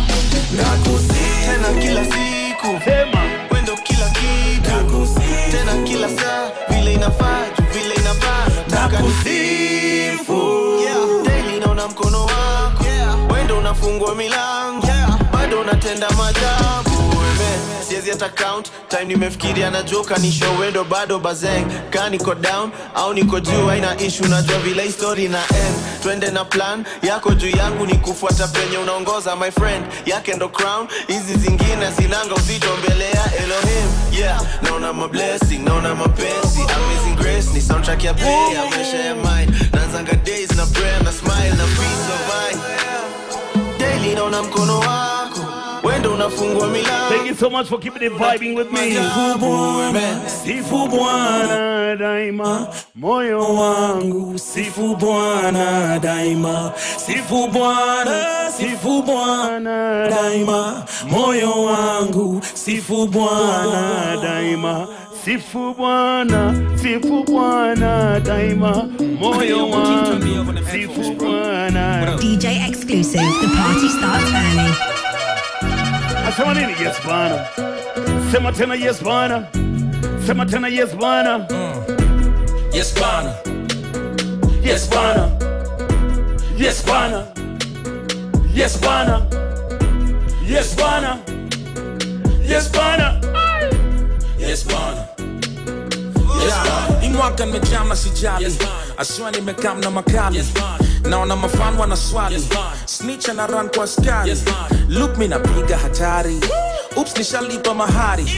tena kila siku wendo kila kitu tena kila saa vile inafaa juu vile inafaa nataka nisifu Yeah. daily naona mkono wako wendo unafungua milango bado unatenda maajabu Amen. siwezi hata count time nimefikiria na joka ni show wendo bado bazeng ka niko down au niko juu haina ishu najua vile hii story na end twende na plan yako juu yangu ni kufuata penye unaongoza my friend yake ndo crown hizi zingine zinanga uzito mbele ya elohim yeah naona mablessing naona mapenzi amazing grace ni soundtrack ya play ya maisha ya mine naanzanga days na prayer na smile na peace of mind daily naona mkono wako wendo unafungua milango Thank you so much for keeping it vibing with me. Sifu Bwana daima, moyo wangu sifu Bwana daima, sifu Bwana, sifu Bwana daima, moyo wangu sifu Bwana daima. Sifu Bwana, sifu Bwana daima, moyo wangu, sifu Bwana. DJ exclusive. The party starts early. Nasema nini? Yes Bwana. Sema tena yes Bwana. Sema tena yes Bwana. Yes Bwana, Yes Bwana. Yes Bwana. Yes Bwana. Yes Bwana. Yes Bwana. yes Bwana. Yeah. Hii mwaka nimejam na sijali aswa nimekam na makali naona mafan wana swali snitch na run kwa askari look mi napiga hatari ups nishalipa mahari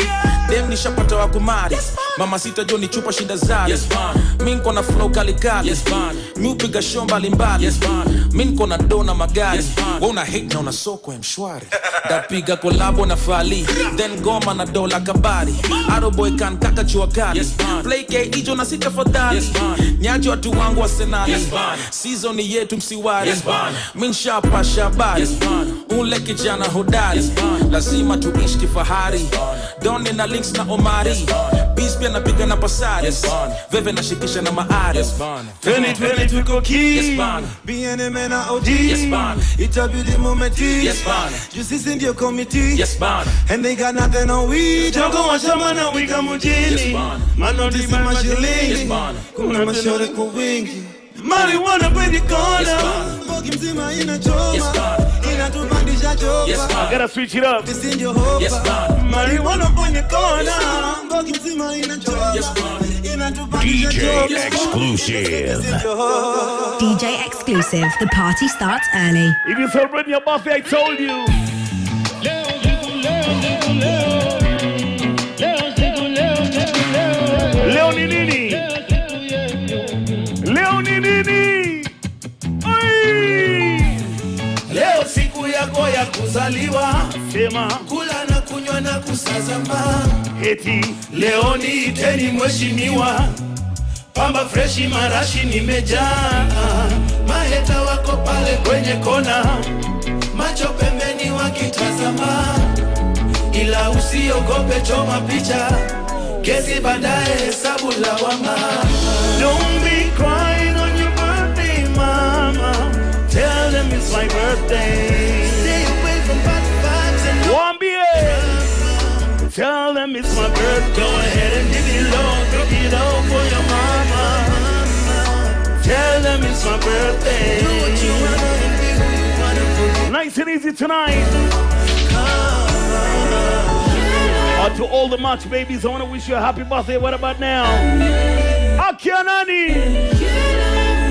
dem nishapata wa kumari mama sita jo ni chupa shinda zari mi nko na flow kalikali mi upiga show mbalimbali mi nko na do na magari we una hate na una soko ya mshwari ndapiga kolabo na fali then goma na dola kabari aroboy kan kaka chua kali play k ijo na sita fadhali nyaji watu wangu wa senali season ni yetu msiwari mi nshapa shabari ule kijana hodari lazima tuishi kifahari doni na links na omari bis pia napiga na pasari veve nashikisha na maari Twende twende tuko ki BNM na OG Itabidi mumeti Juu sisi ndio komiti And they got nothing on we Jogo wa shamba na wika mjini Manotisi mashilingi Kuna mashore kwa wingi Marijuana kwenye kona Mbogi mzima inachoma Inatupandisha chopa I gotta switch it up. Sisi ndio hopa Marijuana kwenye kona Mbogi mzima inachoma Inatupandisha DJ chopa exclusive. DJ exclusive. The party starts early. If you celebrate your birthday, I told you. Leo ni nini? Leo ni nini? Ai! Leo siku yako ya kuzaliwa, sema kula na kunywa na kusazama. Eti leo niiteni mheshimiwa, pamba freshi marashi nimejaa, maheta wako pale kwenye kona, macho pembeni wakitazama, ila usiogope, choma picha, kesi baadaye, hesabu lawama. Don't be crying on your birthday, mama. Tell them it's my birthday. Stay away from bad vibes and Wambie. Tell them it's my birthday. Go ahead and give it low, drop it low for your mama. Tell them it's my birthday. Do what you wanna and be who you wanna be. Nice and easy tonight. Out to all the March babies, I want to wish you a happy birthday. What about now? Akia nani?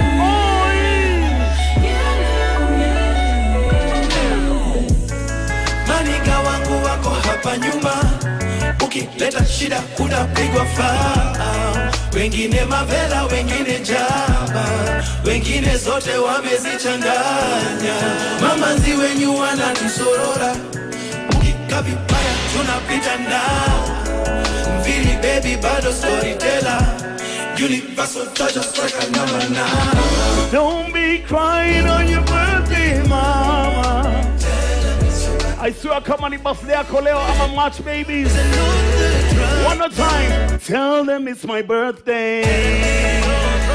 Maniga wangu wako hapa nyuma, ukileta shida utapigwa faa. Wengine mavela, wengine jaba, wengine zote wamezichanganya. Mamanzi wenyu wanatusorora, ukika vibaya tunapita nao. Mvili baby bado storyteller, universal charger striker number nine. Don't be crying on your birthday, mama. I swear kama ni birthday yako leo ama March babies. One more time. Tell them it's my birthday.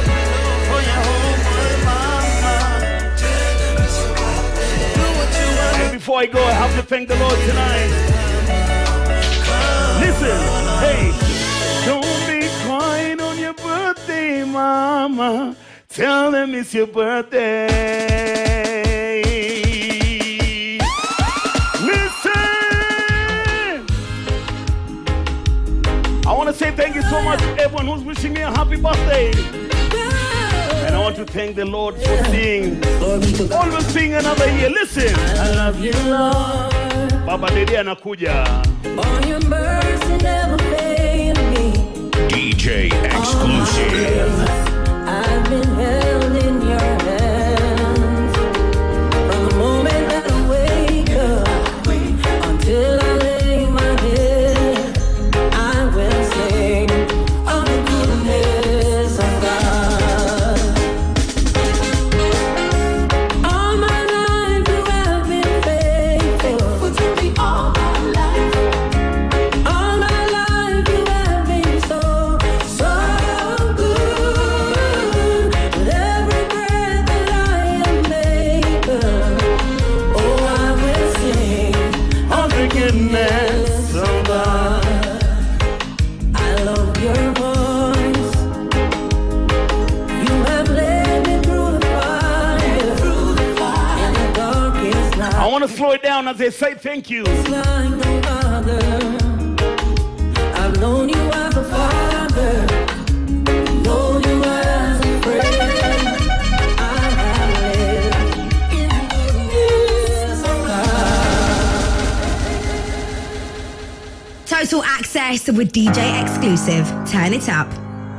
And before I go, I have to thank the Lord tonight. Listen, hey, don't be crying on your birthday, mama. Tell them it's your birthday. Listen. I want to say thank you so much to everyone who's wishing me a happy birthday. And I want to thank the Lord for seeing, always seeing another year. Listen. I love you, Lord. Baba Dede anakuja. For your mercy never failed me. DJ exclusive. I've been held in your hands from the moment that I wake up until I lay my head. I will sing of the goodness of God. All my life you have been faithful to me. All my life, all my life you have been so so good. With every breath that I am able, oh I will sing of the goodness of God. I love your voice. You have led me through the fire, in the darkest night. I want to slow it down as they say thank you. like no other. I've known you as a father, known you as a friend. I have lived in the goodness of God. Total access with DJ exclusive. Turn it up.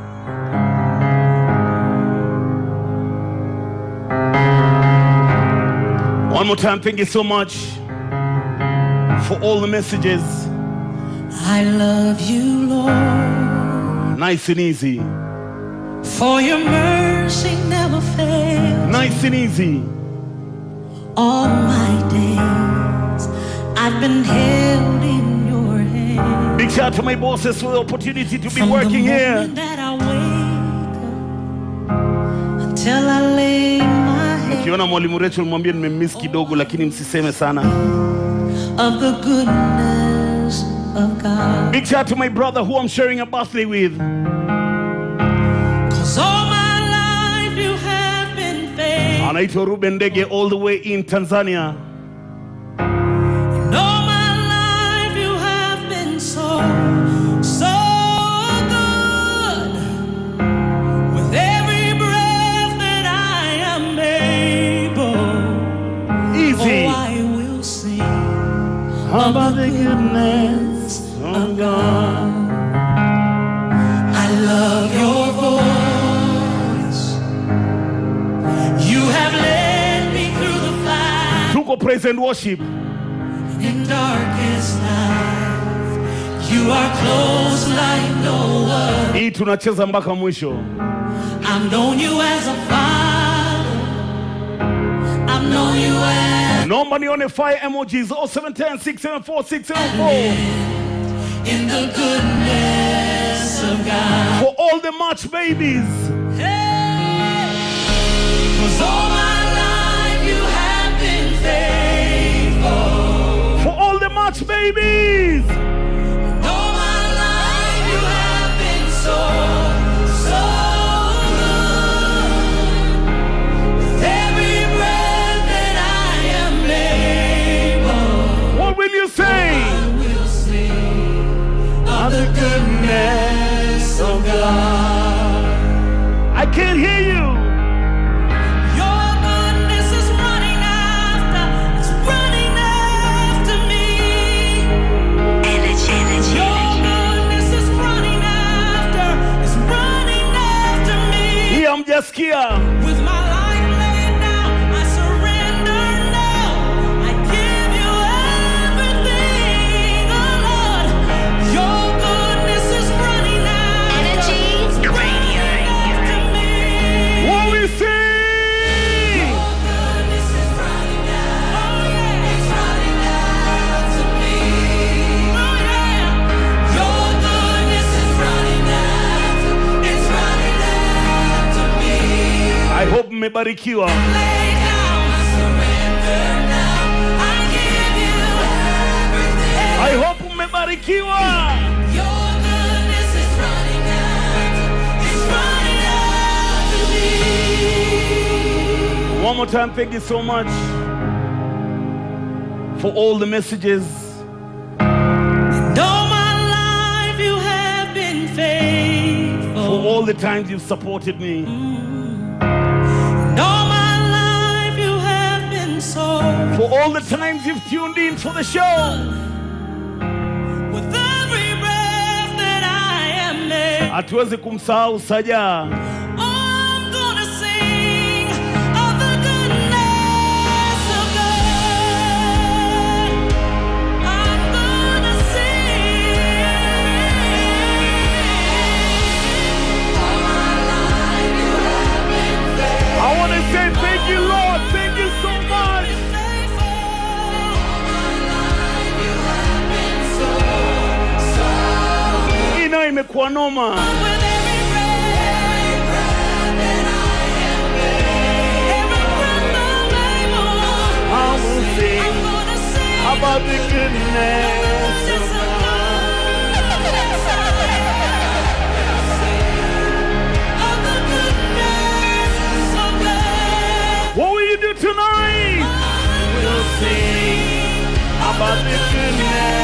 One more time, thank you so much for all the messages. I love you, Lord, Nice and easy. for your mercy never fails. Nice and easy. All my days, I've been held in your hand. Big shout out to my bosses for the opportunity to be From working the here. moment that I wake up until I lay my head Ukiona mwalimu Rachel mwambie nimemiss kidogo, lakini msiseme sana. of the goodness of God. Big shout out to my brother who I'm sharing a birthday with. Cause all my life you have been faithful. Anaitwa Ruben Ndege all the way in Tanzania. And all my life you have been so, so good. With every breath that I am able, Easy. oh, I will sing about the goodness of God. I love your voice. You have led me through the fire Tuko praise and worship. in darkest night. You are close like no other. Hii tunacheza mpaka mwisho. I've known you as a father. I've known you as Naomba nione fire emojis 0710 674 674 in the goodness of God. for all the March babies. Cause all my life you have been faithful. For all the March babies. All my life you have been so, so good. With every breath that I am able, What will you say? I will sing of the goodness of God. I can't hear you. Your goodness is running after, it's running after me. Your goodness is running after, it's running after me. Hii hamjasikia. With my life laid down, I surrender now. I give you everything, oh Lord. Your goodness is running after, Energy Radio. After me. What we sing? I hope mmebarikiwa. I hope mmebarikiwa. One more time, thank you so much for all the messages. All my life you have been faithful. For all the times you've supported me. And all my life you have been so. For all the times you've tuned in for the show. With every breath that I am made, Hatuwezi kumsahau Saja. I'm gonna sing of the goodness of God. I'm gonna sing. I want to say thank you, Lord. Thank you so much. Hii nayo imekuwa noma. I will sing about the goodness of What will you do tonight? We'll sing about the goodness